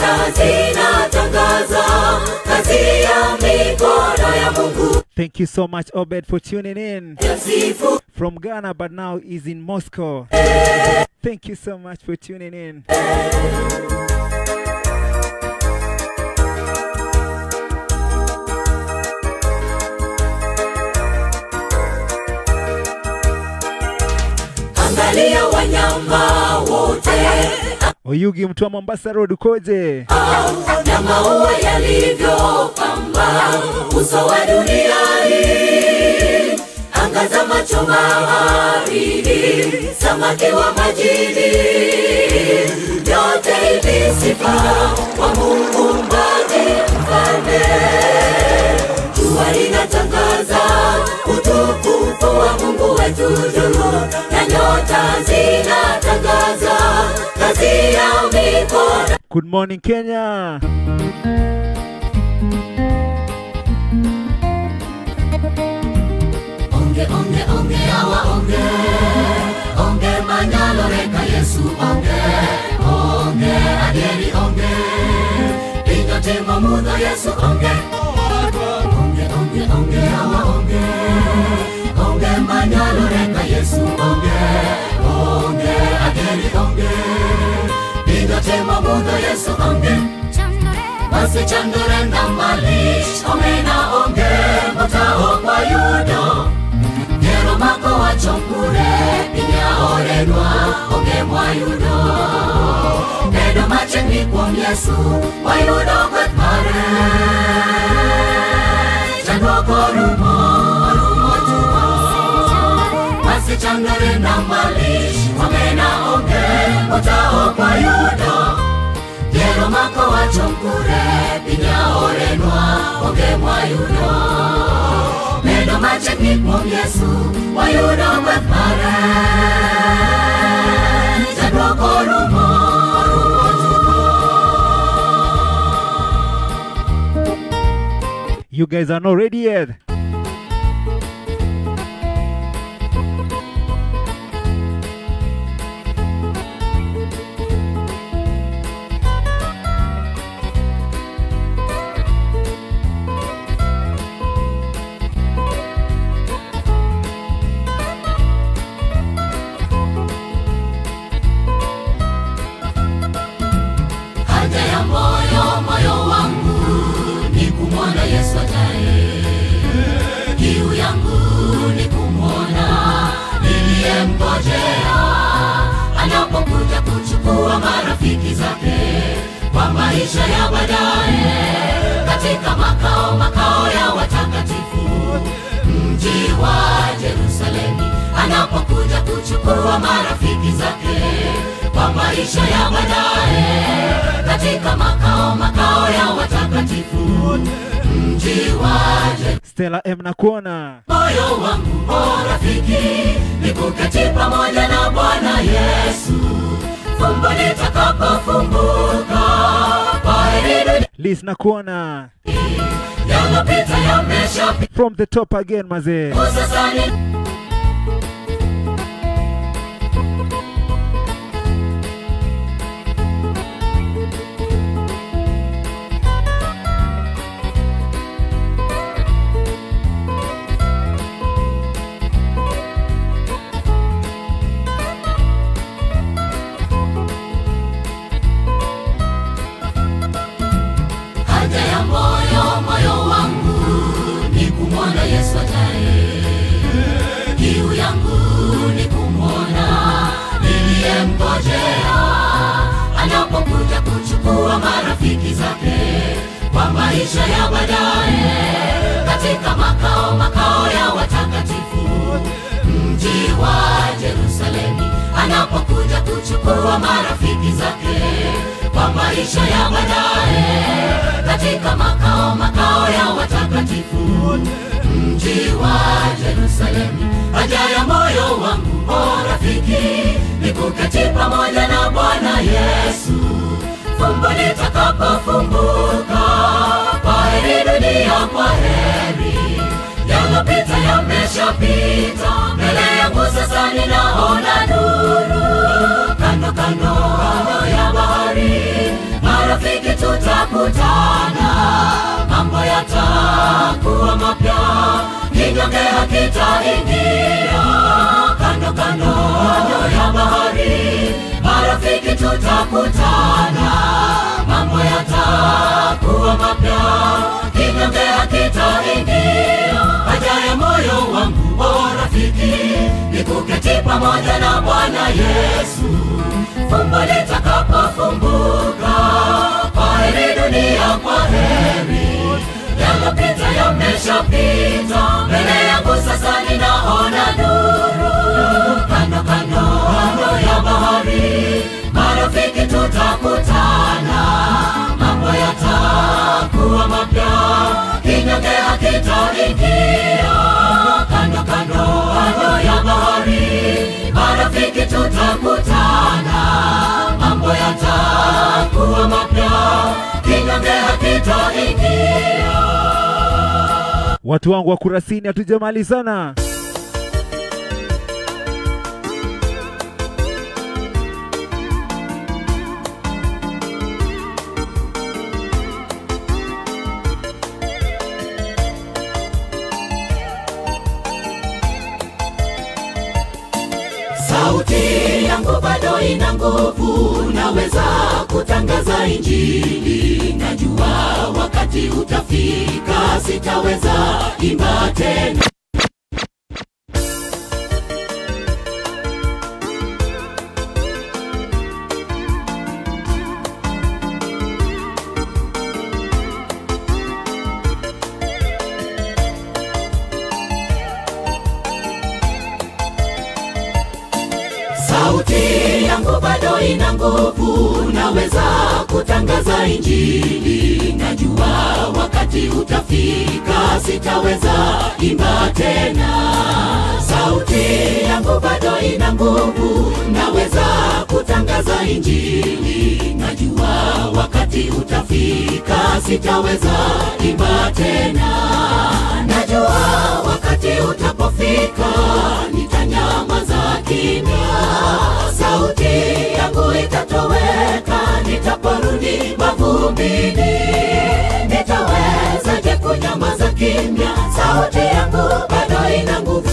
zinatangaza kazi ya mikono ya Mungu. Thank you so much, Obed, for tuning in Yasifu from Ghana, but now is in Moscow. Thank you so much for tuning in. angalia wanyama wote Oyugi, mtu wa Mombasa Road, ukoje? na maua yalivyopamba uso wa dunia hii. Angaza macho baharini, samaki wa majini, vyote hivi sifa wa Mungu mbaji mfalme. Jua linatangaza utukufu wa Mungu wetu juu, na nyota zinatangaza kazi ya mikono Good morning, Kenya. onge onge onge awa onge onge manyalo reka yesu onge onge adieri onge pinyo timo mudho yesu onge onge onge onge awa onge onge manyalo reka yesu onge onge adieri onge pinyo timo mudho yesu onge basi chandore na malich omena onge motao kwa yudo Kero mako wachompure pinya orenwa onge mwayudo Bedo machiegni kuom Yesu wayudo gweth mare Chandruok orumo orumo tumo Masi chandore na malich omena onge motao kwa yudo Kero mako wachompure pinya orenwa onge mwayudo Bedo machiegni kuom Yesu wayudo gweth mare Chandruok orumo orumo tumo You guys are not ready yet. haja ya moyo moyo wangu ni kumwona Yesu ajaye. Kiu yangu ni kumwona niliyemngojea anapokuja kuchukua marafiki zake kwa maisha ya baadaye katika makao makao ya watakatifu mji wa Yerusalemu anapokuja kuchukua marafiki zake kwa maisha ya baadaye katika makao makao ya watakatifu mji wa Yerusalemu Stella M nakuona. moyo wangu o rafiki nikuketi pamoja na bwana yesu fumbo litakapofumbuka kwaheri dunia Liz nakuona. yalopita yameshapita From the top again, mazee. sasa ni haja ya moyo moyo wangu ni kumwona yesu ajaye kiu yangu ni kumwona niliyemngojea anapokuja kuchukua marafiki zake kwa maisha ya baadaye katika makao makao ya watakatifu mji wa Yerusalemu anapokuja kuchukua marafiki zake kwa maisha ya baadaye katika makao makao ya watakatifu mji wa Yerusalemu haja ya moyo wangu o rafiki ni kuketi pamoja na Bwana Yesu fumbo litakapofumbuka kwaheri dunia kwaheri yalopita yameshapita mbele yangu sasa ninaona nuru kando kando kando ya bahari marafiki tutakutana mambo yatakuwa mapya kinyonge hakitaingia kando kando ya bahari marafiki tutakutana mambo yatakuwa mapya kinyonge hakitaingia haja ya moyo wangu o rafiki ni kuketi pamoja na bwana yesu fumbo litakapofumbuka kwa heri dunia kwa heri yalopita yameshapita mbele yangu sasa ninaona nuru kando kando kando ya bahari marafiki tutakutana mambo yatakuwa mapya kinyonge hakitaingia kando kando kando ya bahari marafiki tutakutana mambo yatakuwa mapya kinyonge hakitaingia watu wangu wa kurasini hatujamalizana sauti yangu bado ina nguvu naweza kutangaza injili najua wakati utafika sitaweza imba tena sauti yangu bado ina nguvu naweza kutangaza injili najua wakati utafika sitaweza imba tena sauti yangu bado ina nguvu naweza kutangaza injili najua wakati utafika sitaweza imba tena najua wakati utapofika nitanyamaza kimya sauti yangu itatoweka nitaporudi mavumbini nitawezaje kunyamaza kimya sauti yangu bado ina nguvu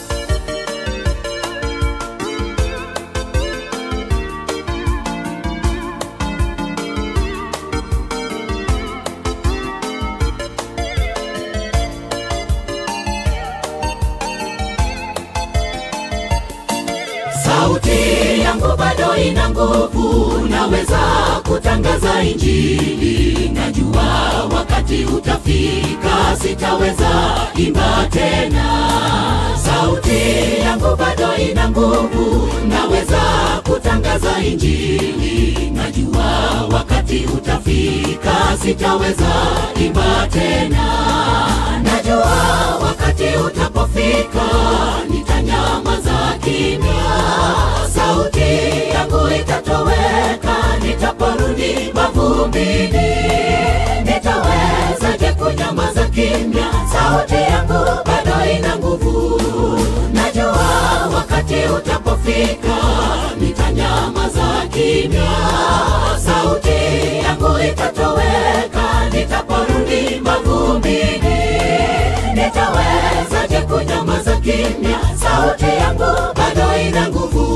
sauti yangu bado ina nguvu naweza kutangaza injili najua wakati utafika sitaweza imba tena sauti yangu bado ina nguvu naweza kutangaza injili najua wakati utafika sitaweza imba tena najua wakati utapofika nitanyamaza kimya sauti yangu itatoweka nitaporudi mavumbini nitawezaje kunyamaza kimya sauti yangu bado ina nguvu najua wakati utapofika nitanyamaza kimya sauti yangu itatoweka nitaporudi mavumbini nitawezaje kunyamaza kimya sauti yangu bado ina nguvu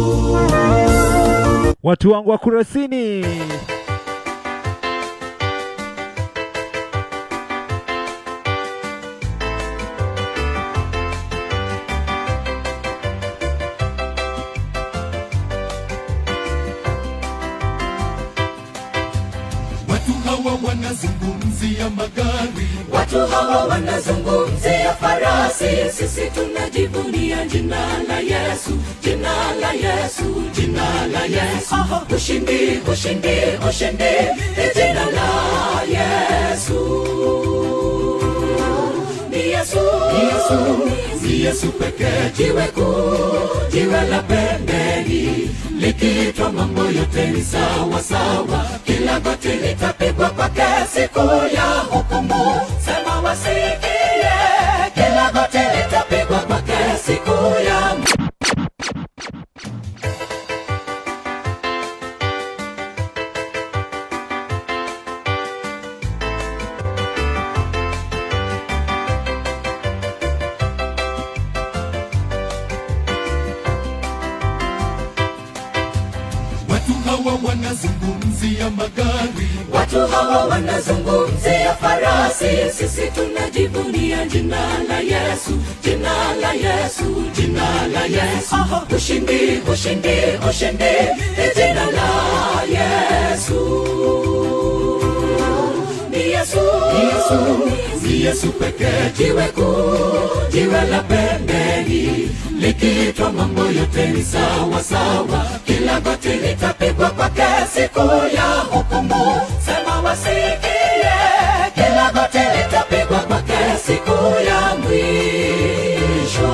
watu wangu wa kurasini watu hawa wanazungumzia magari watu hawa wanazungumzia farasi sisi tunajivunia jina la yesu jina la yesu jina la yesu ushindi ushindi ushindi ni jina la yesu ni yesu ni yesu ni yesu pekee jiwe kuu jiwe la pembeni likiitwa mambo yote ni sawa sawa kila goti litapigwa kwake siku ya hukumu sema wasikie kila goti litapigwa kwake siku ya wao wanazungumzia farasi sisi tunajivunia jina la yesu jina la yesu jina la yesu ushindi ushindi ushindi ni jina la yesu ni yesu ni yesu ni yesu pekee jiwe kuu jiwe la pembeni likiitwa mambo yote ni sawa sawa kila goti litapigwa kwake siku ya hukumu sema wasikie kila goti litapigwa kwake siku ya mwisho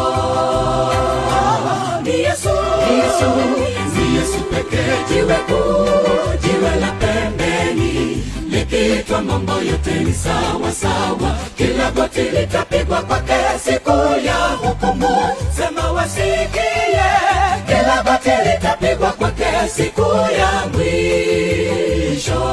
ni yesu ni yesu ni yesu pekee jiwe kuu jiwe la pembeni likiitwa mambo yote ni sawa sawa kila goti litapigwa kwake siku ya hukumu sema wasikie kila goti litapigwa kwake siku ya mwisho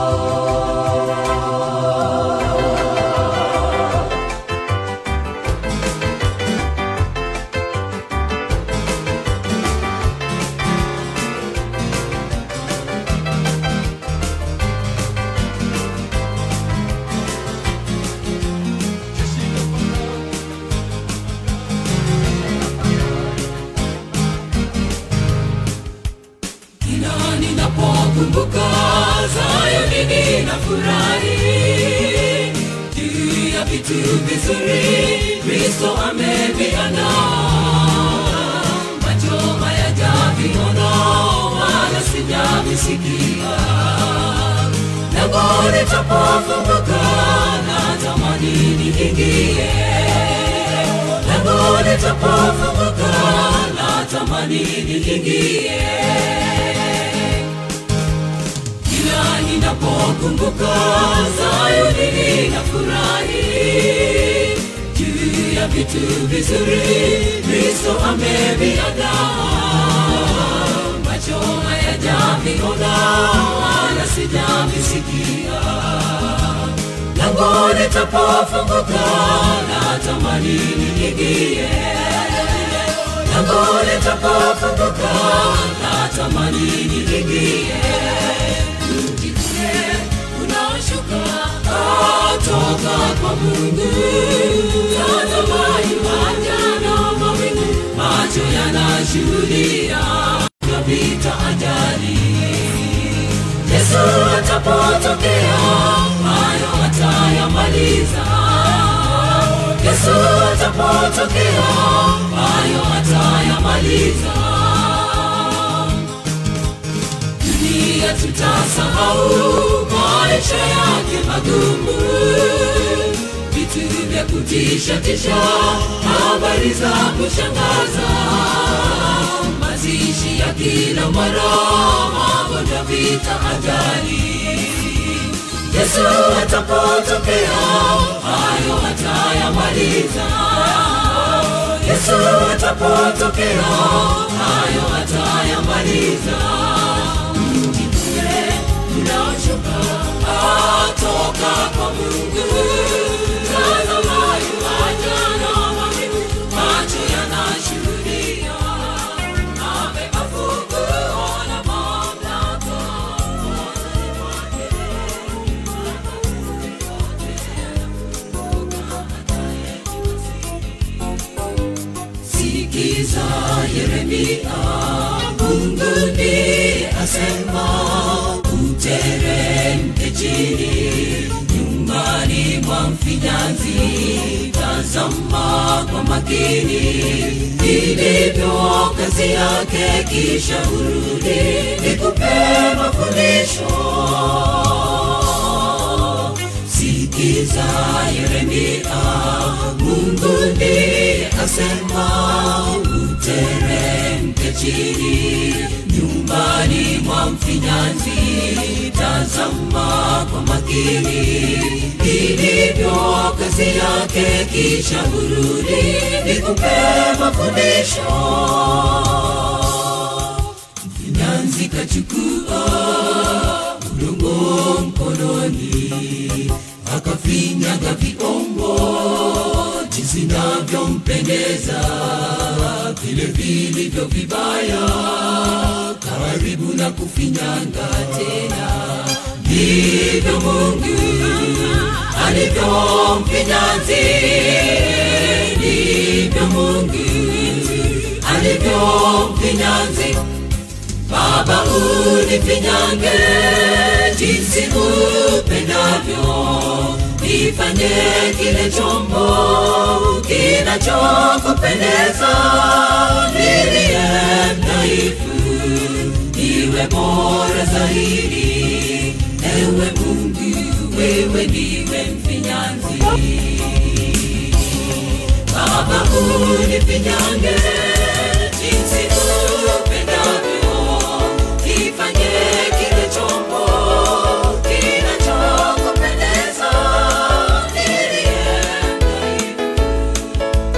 kila ninapokumbuka Zayuni ninafurahi juu ya vitu vizuri Kristo ameviandaa macho hayajaviona wala sijavisikia lango litapofunguka natamani niingie lango litapofunguka natamani niingie kila ninapokumbuka Zayuni ninafurahi juu ya vitu vizuri Kristo ameviandaa macho hayajaviona wala sijavisikia lango litapofunguka natamani niingie lango litapofunguka natamani niingie mji ule unaoshuka toka kwa Mungu tazama yuaja na mawingu macho yanashuhudia na vita ajali Yesu atapotokea hayo atayamaliza Yesu atapotokea hayo atayamaliza dunia tutasahau maisha yake magumu vitu vya kutisha tisha habari za kushangaza mazishi ya kila mara magonjwa vita ajali yesu atapotokea hayo atayamaliza yesu atapotokea hayo atayamaliza mji ule unaoshuka atoka kwa mungu tazama yuaja na mawingu macho yanashuhudia amebeba funguo la mamlaka sikiza yeremia mungu ndiye asema uteremke chini nyumbani mwa mfinyanzi tazama kwa makini ilivyo kazi yake kisha urudi nikupe mafundisho sikiza yeremia mungu ndiye asema uteremke chini nyumbani mwa mfinyanzi tazama kwa makini ilivyo kazi yake kisha urudi nikupe mafundisho mfinyanzi kachukua udongo mkononi akafinyaga viombo jinsi navyompendeza vile vilivyo vibaya karibu na kufinyanga tena ndivyo mungu alivyo mfinyanzi ndivyo mungu alivyo mfinyanzi baba unifinyange jinsi upendavyo nifanye kile chombo kinachokupendeza niliye mdhaifu iwe bora zaidi ewe mungu wewe ndiwe mfinyanzi baba unifinyange jinsi upendavyo kifanye kile chombo kinachokupendeza niliye mdhaifu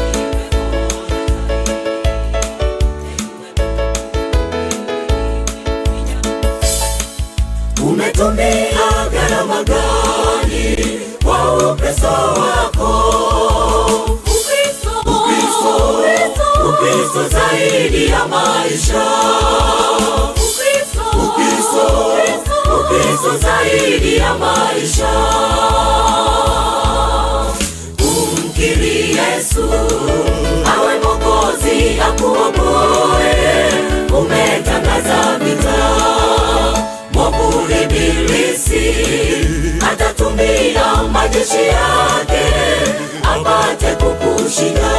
umetumia gharama gani kwa ukristo wako ukristo ukristo zaidi ya maisha ukristo ukristo zaidi ya maisha umkiri yesu awe mokozi akuokoe umetangaza vita mwovu ibilisi atatumia majeshi yake apate kukushinda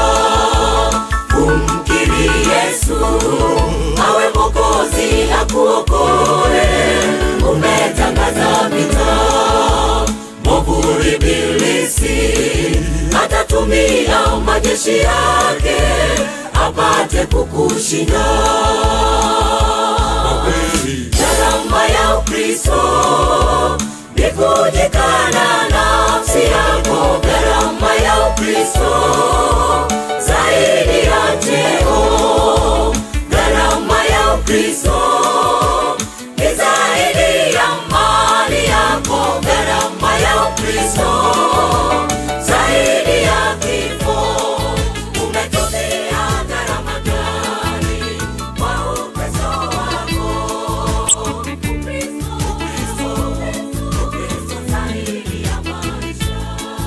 umkiri yesu awe mokozi akuokoe umetangaza vita mwovu ibilisi atatumia majeshi yake apate kukushinda gharama ya ukristo ni kujikana nafsi yako gharama ya ukristo zaidi ya cheo gharama ya ukristo ni zaidi ya mali yako gharama ya ukristo zaidi ya kifo umetumia gharama gani kwa ukristo wako ukristo ukristo ukristo zaidi ya maisha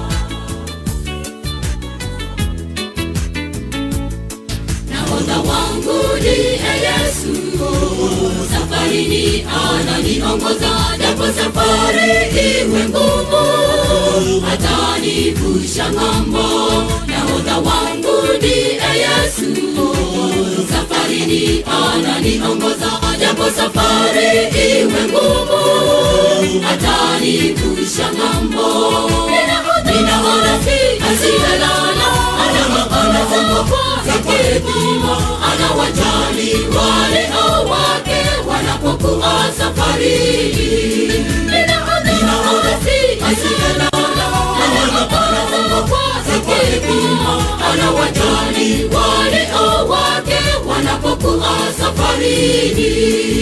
nahodha wangu ndiye yesu safarini ananiongoza japo safari iwe ngumu atanivusha ng'ambo nahodha wangu ndiye yesu safarini ananiongoza japo safari iwe ngumu atanivusha ng'ambo ninaona si asiyelala anaona kwa hekima anawajali walio wake wanapokuwa safarini ninaona si asiyelala anaona kwa hekima anawajali walio wake wanapokuwa safarini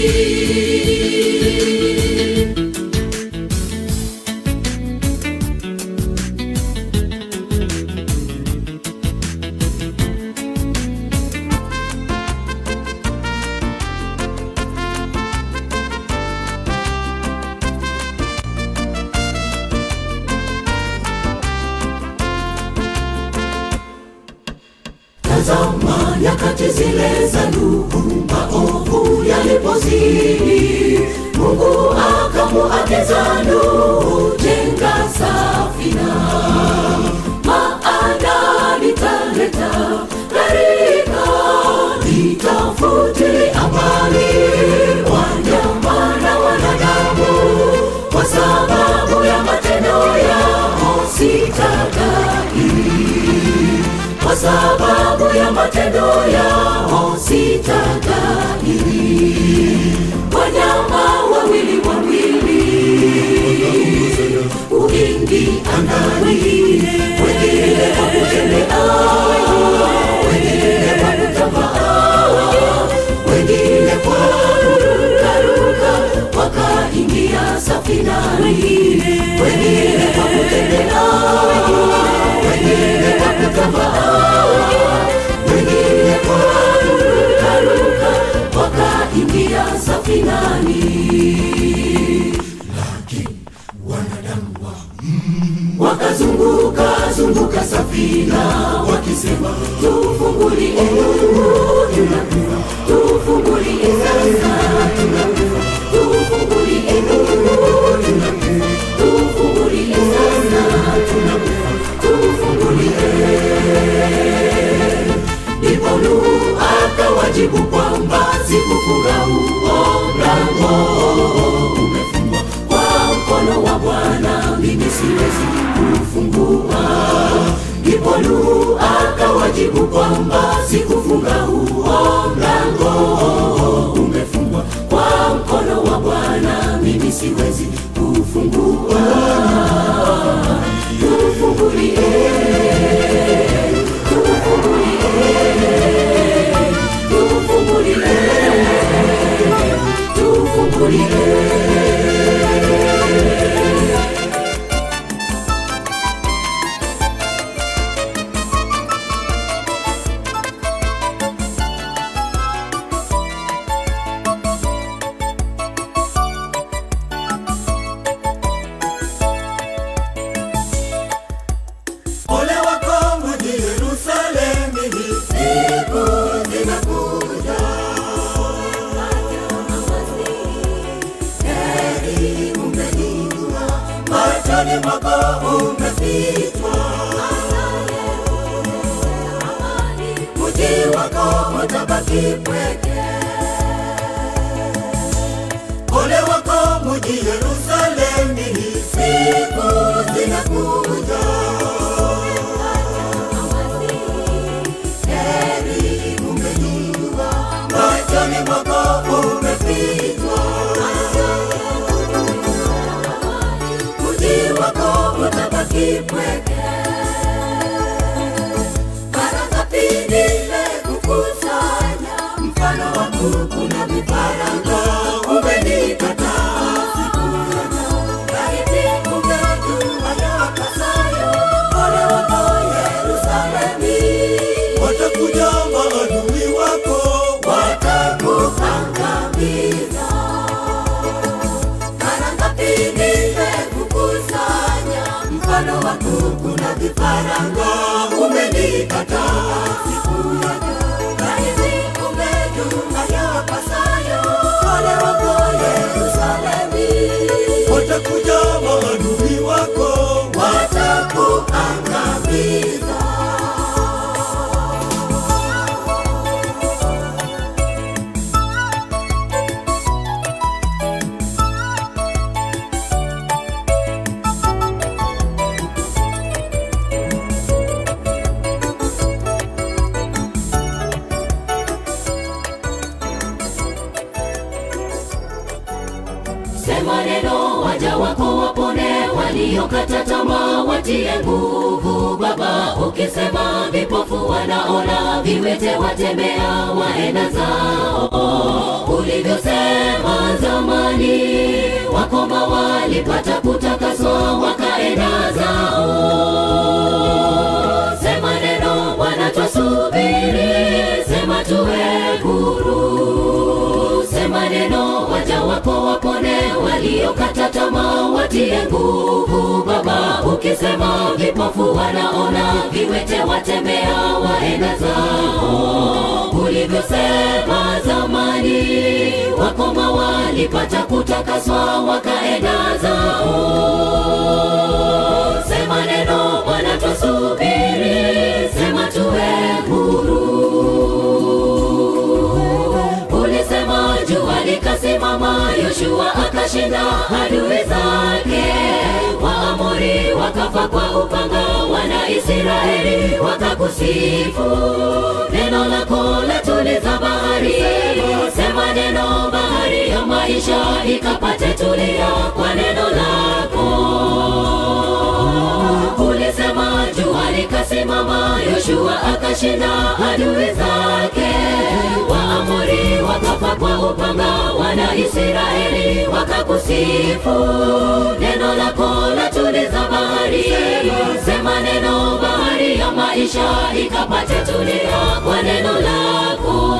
tazama nyakati zile za Nuhu, maovu yalipozidi, Mungu akamuagiza Nuhu, jenga safina, maana nitaleta gharika, nitafute amani wanyama na wanadamu, kwa sababu ya matendo yao sitagai kwa sababu ya matendo yao sitagairi wanyama wawili wawili uingi angani wengine kwa kutembea wengine kwa kutambaa wengine kwa kurukaruka wakaingia safinani wengine kwa kutembea wengine kwa kutambaa wengine kwa kurukaruka wakaingia safinani lakini wakazunguka zunguka safina wakisema tufungulie tunakufa tufungulie sasa tunakufa tufungulie tunakufa tufungulie sasa tunakufa tufungulie ndipo Nuhu akawajibu kwamba sikufunga huo mlango umefungwa kwa mkono wa Bwana, mimi siwezi kufungua. Ndipo Nuhu akawajibu kwamba sikufunga huo mlango umefungwa kwa mkono wa Bwana, mimi siwezi kufungua. Tufungulie, tufungulie, tufungulie. Ole wako mji Yerusalemu, hii siku zinakuja. Heri umejijua, machoni mwako umefichwa. Mji wako utabaki pweke. Ole wako mji Yerusalemu, hii siku zinakuja. heri umejijua, machoni mwako umefichwa. Mji wako utabaki pweke. Mara ngapi nimekukusanya, mfano wa kuku na vifaranga, umenikataa siku zote. Laiti ungejua yapasayo, ole wako Yerusalemu watakuja maadui wako watakuangamiza. Mara ngapi nimekukusanya, mfano wa kuku na vifaranga, umenikataa siku yote. Laiti ungejua yapasayo, ole wako Yerusalemu. Watakuja maadui wako watakuangamiza. Sema neno, waja wako wapone, waliokata tamaa watie nguvu. Baba, ukisema vipofu wanaona, viwete watembea, waenda zao. Ulivyosema zamani, wakoma walipata kutakaswa, wakaenda zao. Sema neno, Bwana twasubiri, sema tuwe huru. Sema neno, waja wako wapone, waliokata tamaa watie nguvu. Baba, ukisema vipofu wanaona, viwete watembea, waenda zao. Ulivyosema zamani, wakoma walipata kutakaswa, wakaenda zao. Sema neno, Bwana twasubiri, sema tuwe huru. Ulisema jua likasimama, Yoshua akashinda adui zake. Waamori wakafa kwa upanga, wana Israeli wakakusifu. Neno lako latuliza bahari, sema neno, bahari ya maisha ikapate tulia kwa neno lako ulisema jua likasimama, Yoshua akashinda adui zake. Waamori wakafa kwa upanga, wana Israeli wakakusifu. Neno lako latuliza bahari, sema neno, bahari ya maisha ikapate tulia kwa neno lako.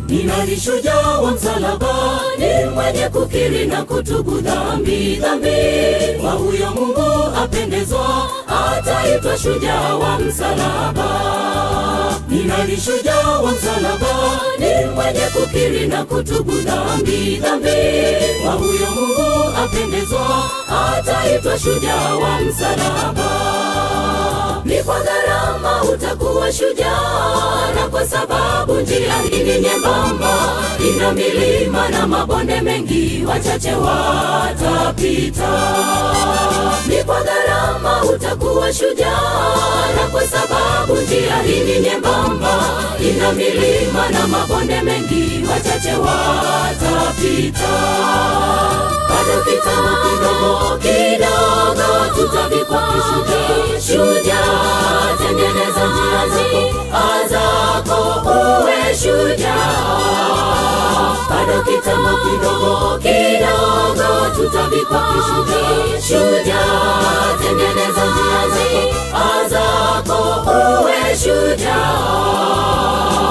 Ni nani shujaa wa msalaba? Ni mwenye kukiri na kutubu dhambi, dhambi. Kwa huyo Mungu apendezwa, ataitwa shujaa wa msalaba. Ni nani shujaa wa msalaba? Ni mwenye kukiri na kutubu dhambi, dhambi. Kwa huyo Mungu apendezwa, ataitwa shujaa wa msalaba ni kwa gharama utakuwa shujaa, na kwa sababu njia hii ni nyembamba, ina milima na mabonde mengi, wachache watapita. Ni kwa gharama utakuwa shujaa, na kwa sababu njia hii ni nyembamba, ina milima na mabonde mengi, wachache watapita. Bado kitambo kidogo kidogo, tutavikwa kishujaa shujaa, tengeneza njia zako zako, uwe shujaa. Bado kitambo kidogo kidogo, tutavikwa kishujaa shujaa, tengeneza njia zako zako, uwe shujaa.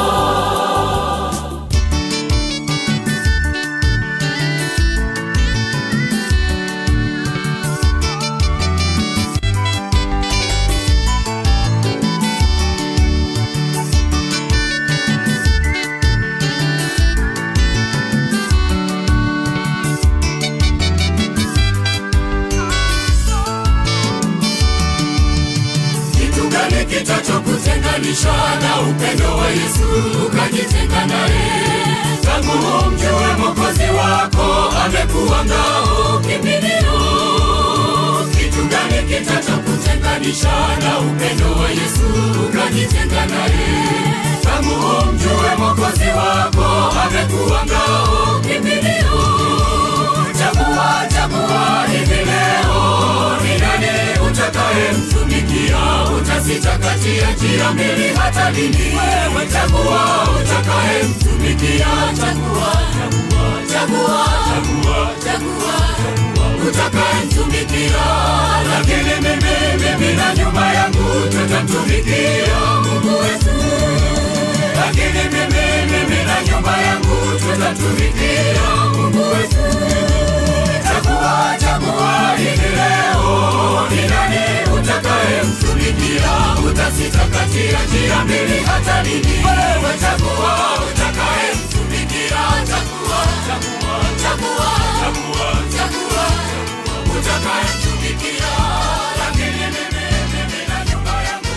kitu gani kitachokutenganisha na upendo wa Yesu ukajitenga naye? Tangu umjue Mwokozi wako amekuwa ngao kimbilio. Kitu gani kitachokutenganisha na upendo wa Yesu ukajitenga naye? Tangu umjue Mwokozi wako amekuwa ngao kimbilio. Chagua, chagua hivi leo, ni nani utakayemtumikia? Utasita kati ya njia mbili, hata lini? Wewe chagua utakayemtumikia. Chagua, chagua, chagua, chagua, chagua, utakayemtumikia. Lakini mimi, mimi na nyumba yangu tutamtumikia Mungu wetu. Lakini mimi, mimi na nyumba yangu tutamtumikia Mungu wetu. Chagua, chagua hivi leo, ni nani utakayemtumikia? Utasita kati ya njia mbili, hata lini? Wewe chagua utakayemtumikia. Chagua, chagua, chagua, chagua, chagua, utakayemtumikia. Lakini mimi, mimi na nyumba yangu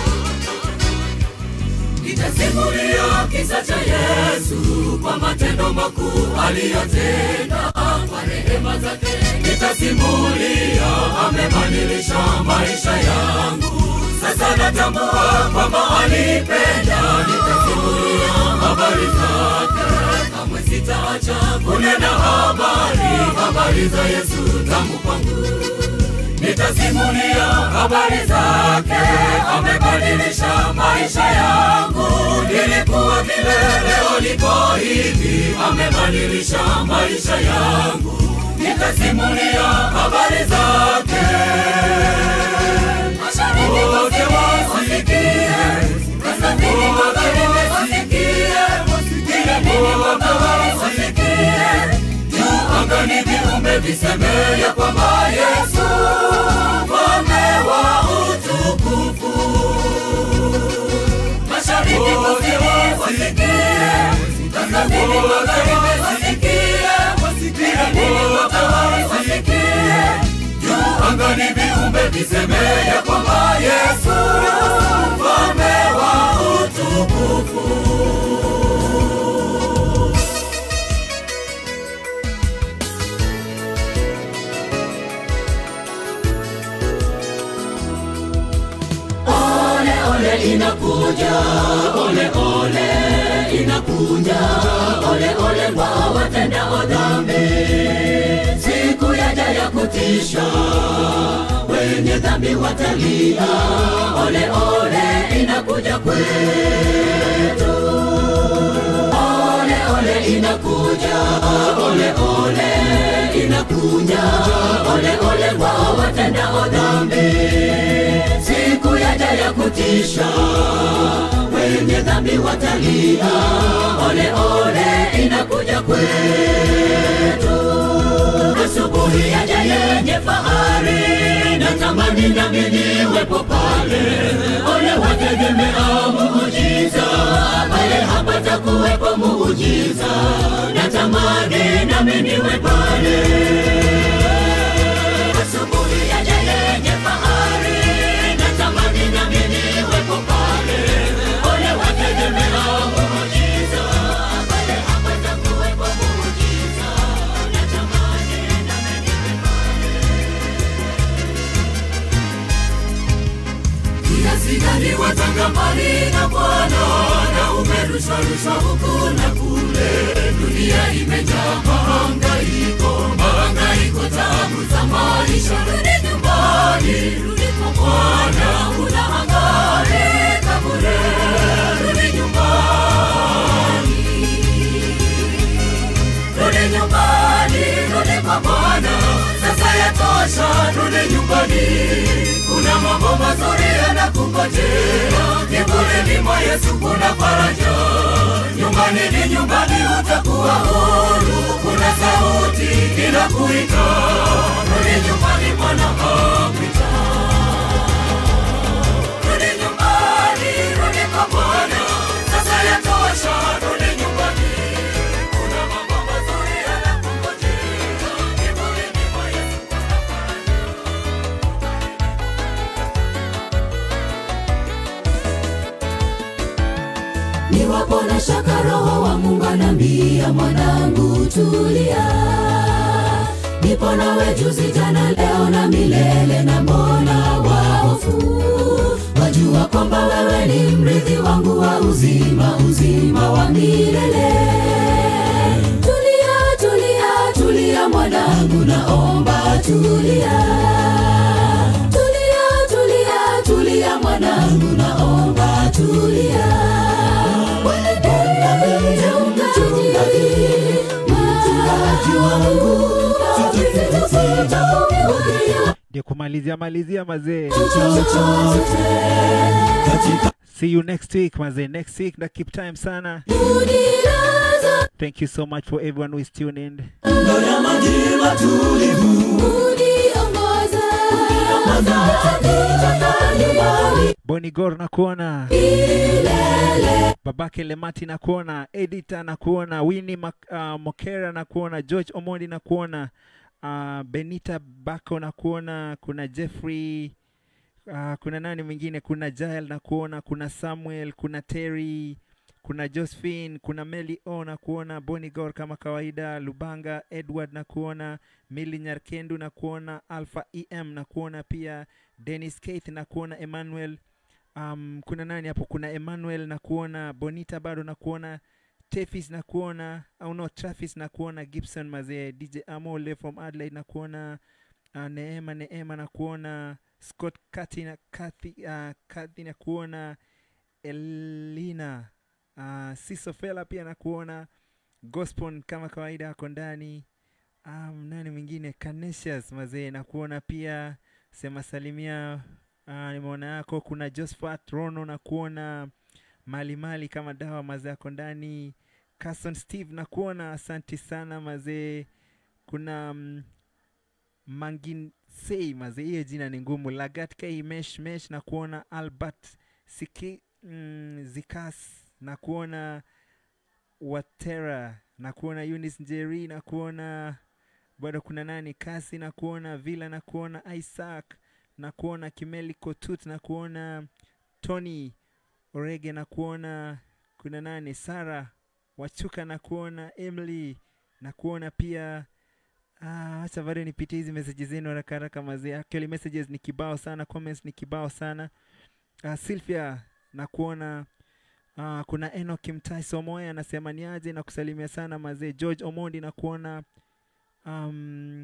Nitasimulia kisa cha Yesu kwa matendo makuu aliyotenda kwa rehema zake. Nitasimulia amebadilisha maisha yangu, sasa natambua kwamba alipenda. Nitasimulia habari zake, kamwe sitaacha kunena habari, habari za Yesu tangu kwangu nitasimulia habari zake, amebadilisha maisha yangu. Nilikuwa vile, leo niko hivi, amebadilisha maisha yangu. Nitasimulia habari zake, wote wasikie, kaskazini magharibi wasikie, kila dini wote wasikie, juu angani viumbe viseme ya kwamba Yesu mfalme wa utukufu. Mashariki kusini wasikie, kaskazini magharibi wasikie, kila dini wote wasikie, juu angani viumbe viseme ya kwamba Yesu mfalme wa utukufu. Ole ole inakuja, ole ole inakuja, ole ole kwa watendao dhambi. Siku yaja ya kutisha, wenye dhambi watalia, ole ole inakuja kwetu. Ole ole inakuja, ole ole inakuja, ole ole kwa watendao dhambi siku yaja ya kutisha, wenye dhambi watalia, ole ole kwetu. Asubuhi yaja yenye fahari, natamani nami niwepo pale. Ole wategemea muujiza, pale hapatakuwepo muujiza. Natamani nami niwe pale. Asubuhi yaja yenye fahari, natamani nami niwepo pale. Ole wategemea muujiza, pale hapatakuwepo muujiza. Natamani nami niwe pale. kiasi gani watanga mbali na Bwana na umerusharusha huku na kule. Dunia imejaa mahangaiko, mahangaiko, tabu za maisha. Rudi nyumbani, rudi kwa Bwana, unahangaika bure. Rudi nyumbani, rudi nyumbani, rudi kwa Bwana, sasa yatosha, rudi nyumbani. Kuna mambo mazuri yanakungojea, kivulini mwa Yesu kuna faraja. Nyumbani ni nyumbani, utakuwa huru. Kuna sauti inakuita, rudi nyumbani, Bwana apita. Rudi nyumbani, rudi kwa Bwana, sasa yatosha, rudi nyumbani. Kuna mambo mazuri yanakungojea, kivulini mwa Yesu kuna faraja. Niwapo na shaka, Roho wa Mungu anambia, mwanangu tulia, nipo nawe juzi, jana, leo na milele, na mbona wahofu? Wajua kwamba wewe ni mrithi wangu wa uzima, uzima wa milele. Tulia, tulia, tulia mwanangu, naomba tulia. Tulia, tulia, tulia mwanangu, naomba tulia. Mchungaji wangu, ndio kumalizia malizia mazee chochote katika see you next week mazee next week na keep time sana unilaza, thank you so much for everyone who is tuned in ndo ya maji matulivu uniongoza, nitaka nyumbani boni gor na kuona milele. babake lemati na kuona edita na kuona wini uh, mokera na kuona george omondi na kuona uh, benita bako na kuona kuna jeffrey uh, kuna nani mwingine kuna jael na kuona kuna samuel kuna terry kuna josephine kuna meli o na kuona bonigor kama kawaida lubanga edward na kuona mili nyarkendu na kuona alpha em na kuona pia dennis keith na kuona emmanuel um, kuna nani hapo kuna emmanuel na kuona bonita bado na kuona tefis na kuona au no trafis na kuona gibson mazee dj amole from adelaide na kuona uh, neema neema na kuona scott kati na kathy, uh, kathy na kuona elina uh, sisofela pia na kuona gospon kama kawaida ako ndani um, nani mwingine canesius mazee na kuona pia sema salimia uh, nimeona yako kuna josphat rono na kuona mali mali kama dawa mazee yako ndani Carson steve na kuona asanti sana mazee kuna um, manginsei mazee hiyo jina ni ngumu lagat k mesh mesh na kuona albert siki mm, zikas na kuona watera na kuona Eunice njeri na kuona bado kuna nani kasi na kuona villa na kuona isaac na kuona kimeli kotut na kuona tony orege na kuona kuna nani sara wachuka na kuona emily na kuona pia Ah, acha bado nipitie hizi messages zenu haraka haraka mazee. Actually messages ni kibao sana, comments ni kibao sana. Uh, Sylvia na kuona uh, kuna Enoch Mtai Somoya anasema ni aje na kusalimia sana mazee. George Omondi na kuona um,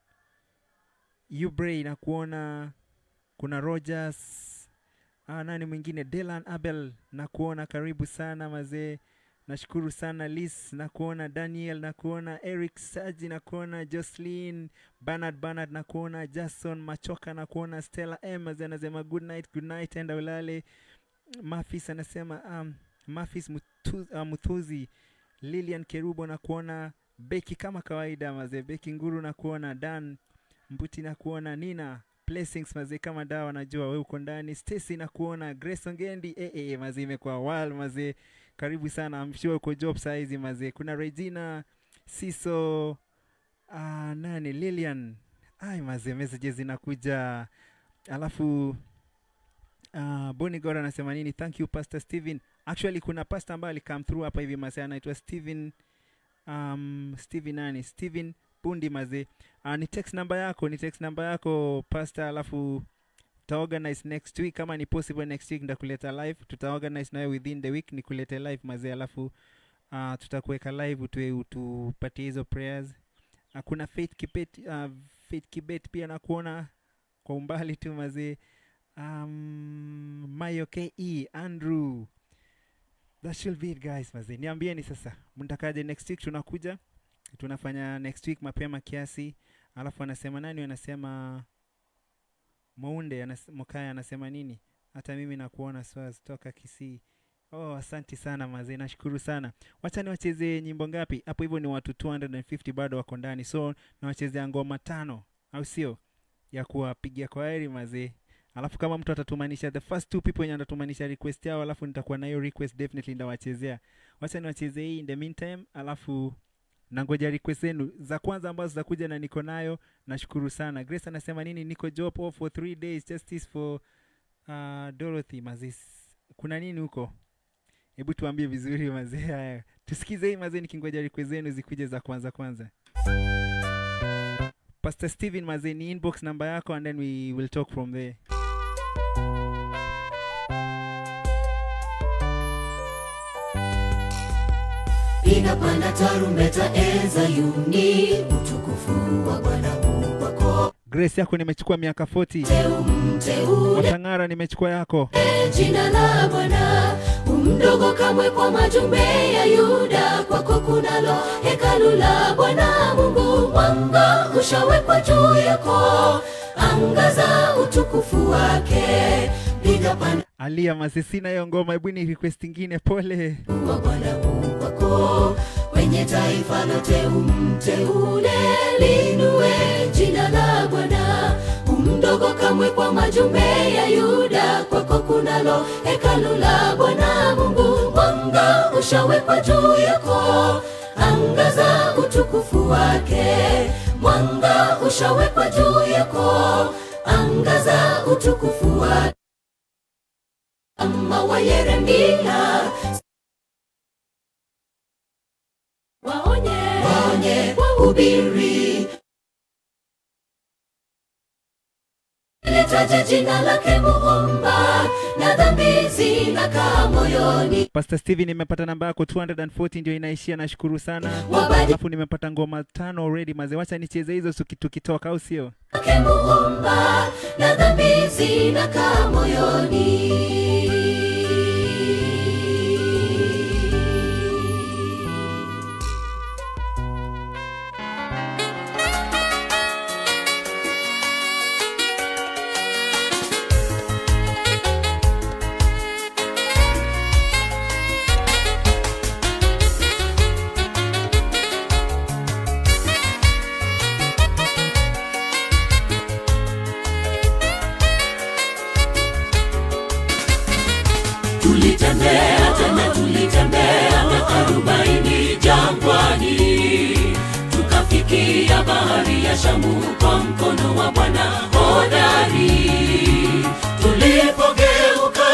Ubrey na kuona kuna Rogers uh, nani mwingine Delan Abel na kuona karibu sana mazee nashukuru sana lis na kuona daniel na kuona eric saji na kuona jocelyn bernard bernard na kuona jason machoka na kuona stella ems anasema good night good night enda ulale mafis anasema um, mafis Mutu, uh, muthuzi Lilian Kerubo na kuona Beki kama kawaida mazee, Beki Nguru na kuona Dan Mbuti na kuona Nina Blessings mazee, kama dawa najua wewe uko ndani. Stacy na kuona Grace Ongendi eh, eh, mazee, imekuwa wild mazee, karibu sana. I'm sure uko job saa hizi mazee. Kuna Regina Siso ah, nani Lilian ai mazee, messages zinakuja alafu uh, Boni Gora anasema nini? Thank you Pastor Steven. Actually kuna pastor ambaye alikam through hapa hivi mazee, anaitwa Steven um, Steven nani? Steven Bundi mazee. Uh, ni text namba yako, ni text namba yako pastor, alafu tutaorganize next week kama ni possible next week ndakuleta live, tutaorganize nayo within the week nikulete live mazee, alafu uh, tutakuweka live utue utupatie hizo prayers. Uh, kuna Faith Kibet, uh, Faith Kibet pia nakuona kwa umbali tu mazee. Um, Mayo KE Andrew that should be it guys mazee niambieni sasa mtakaje next week tunakuja tunafanya next week mapema kiasi alafu anasema nani anasema Maunde anas, Mokaya anasema nini hata mimi nakuona Swaz toka Kisii oh asanti sana mazee nashukuru sana wacha niwachezee nyimbo ngapi hapo hivyo ni watu 250 bado wako ndani so nawachezea ngoma tano au sio ya kuwapigia kwa heri mazee alafu kama mtu atatumanisha the first two people wenye atatumanisha request yao alafu nitakuwa na hiyo request definitely ndawachezea wacha niwachezee hii in the meantime alafu nangoja request zenu za kwanza ambazo zitakuja na niko nayo nashukuru sana grace anasema nini niko job off for three days justice for uh, dorothy mazis kuna nini huko hebu tuambie vizuri mazee haya tusikize hii mazee nikingoja request zenu zikuje za kwanza kwanza pastor steven mazee ni inbox namba yako and then we will talk from there piga panda tarumbeta e Zayuni, utukufu wa Bwana Mungu wako. grace yako nimechukua miaka 40 Teu mteule watang'ara nimechukua yako jina la Bwana umdogo kamwe kwa majumbe ya Yuda, kwako kunalo hekalu la Bwana Mungu, mwanga ushawekwa juu yako, angaza utukufu wake, piga panda alia masisina hiyo ngoma hebu ni request ingine pole wa Bwana Mungu wako kwenye taifa lote umteule, linue jina la Bwana umdogo kamwe kwa majumbe ya Yuda, kwako kunalo hekalu la Bwana Mungu, mwanga ushawekwa juu yako, angaza utukufu wake, mwanga ushawekwa juu yako, angaza utukufu wake kama wa Yeremia waonye, waonye, wahubiri litaje jina lake Muumba na dhambi zinakaa moyoni pastor steven nimepata namba yako 240 ndio inaishia nashukuru sana Wabadi- alafu nimepata ngoma tano already mazee wacha nicheze hizo tuki- tukitoka au sio lake Muumba na dhambi zinakaa moyoni tulitembea tena tulitembea miaka arobaini jangwani tukafikia bahari ya shamu kwa mkono wa bwana hodari tulipogeuka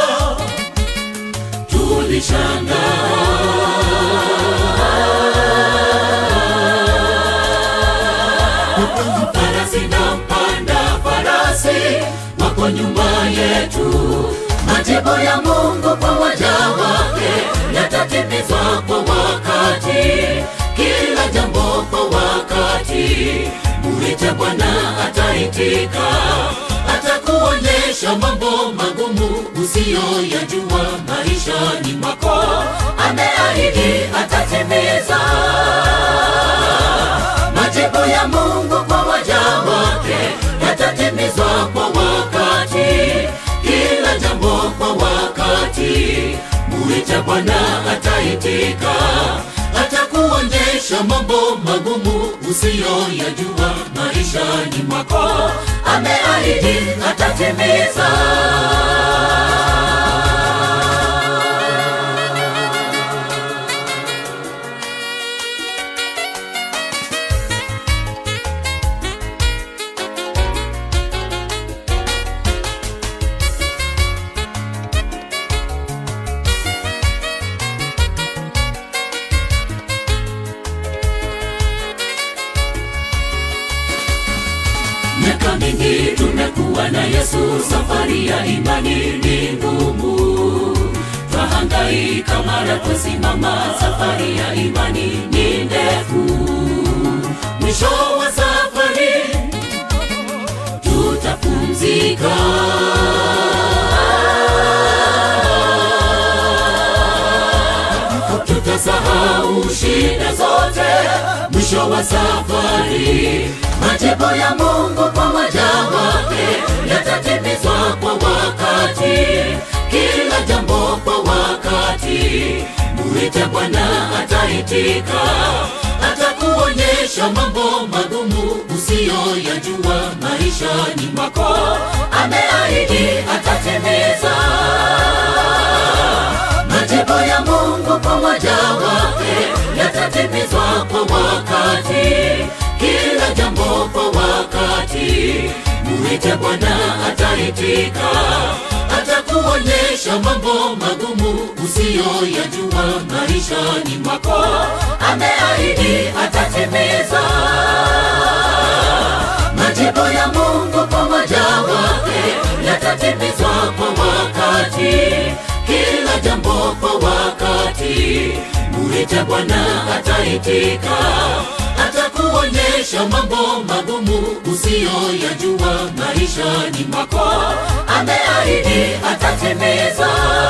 tulishangaa farasi na mpanda farasi wako nyuma yetu majibu ya mungu kwa waja wake yatatimizwa kwa wakati kila jambo kwa wakati muite bwana ataitika atakuonyesha mambo magumu usiyoyajua maishani mwako ameahidi atatimiza majibu ya mungu kwa waja wake yatatimizwa kwa wakati kila jambo kwa wakati muite bwana ataitika hata atakuonyesha mambo magumu usiyoyajua maishani mwako ameahidi atatimiza miaka mingi tumekuwa na yesu safari ya imani ni ngumu twahangaika mara twasimama safari ya imani ni ndefu mwisho wa safari tutapumzika tutasahau shida zote mwisho wa safari majibu ya mungu kwa waja wake yatatimizwa kwa wakati kila jambo kwa wakati muite bwana ataitika atakuonyesha mambo magumu usiyoyajua maishani mwako ameahidi atatimiza majibu ya mungu kwa waja wake yatatimizwa kwa wakati kila jambo kwa wakati muite bwana ataitika atakuonyesha mambo magumu usiyoyajua maishani mwako ameahidi atatimiza majibu ya mungu kwa waja wake yatatimizwa kwa wakati kila jambo kwa wakati muite bwana ataitika atakuonyesha mambo magumu usiyoyajua maishani mwako ameahidi atatimiza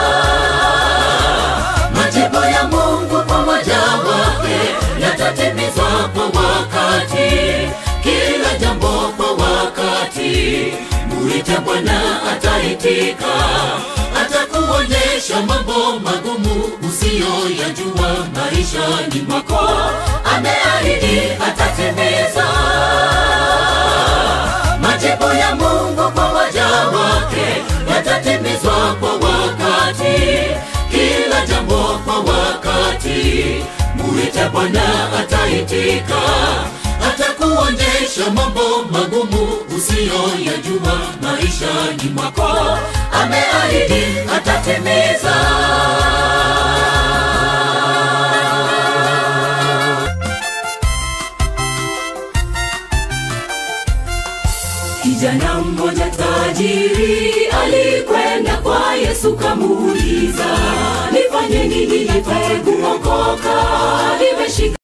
majibu ya mungu kwa waja wake yatatimizwa kwa wakati kila jambo kwa wakati muite bwana ataitika atakuonyesha mambo magumu usiyoyajua maishani mwako ameahidi atatimiza majibu ya mungu kwa waja wake yatatimizwa kwa wakati kila jambo kwa wakati muite bwana ataitika atakuonyesha mambo magumu usiyoyajua maishani mwako ameahidi atatimiza kijana mmoja tajiri alikwenda kwa yesu kamuuliza nifanye nini nipate kuokoka nimeshika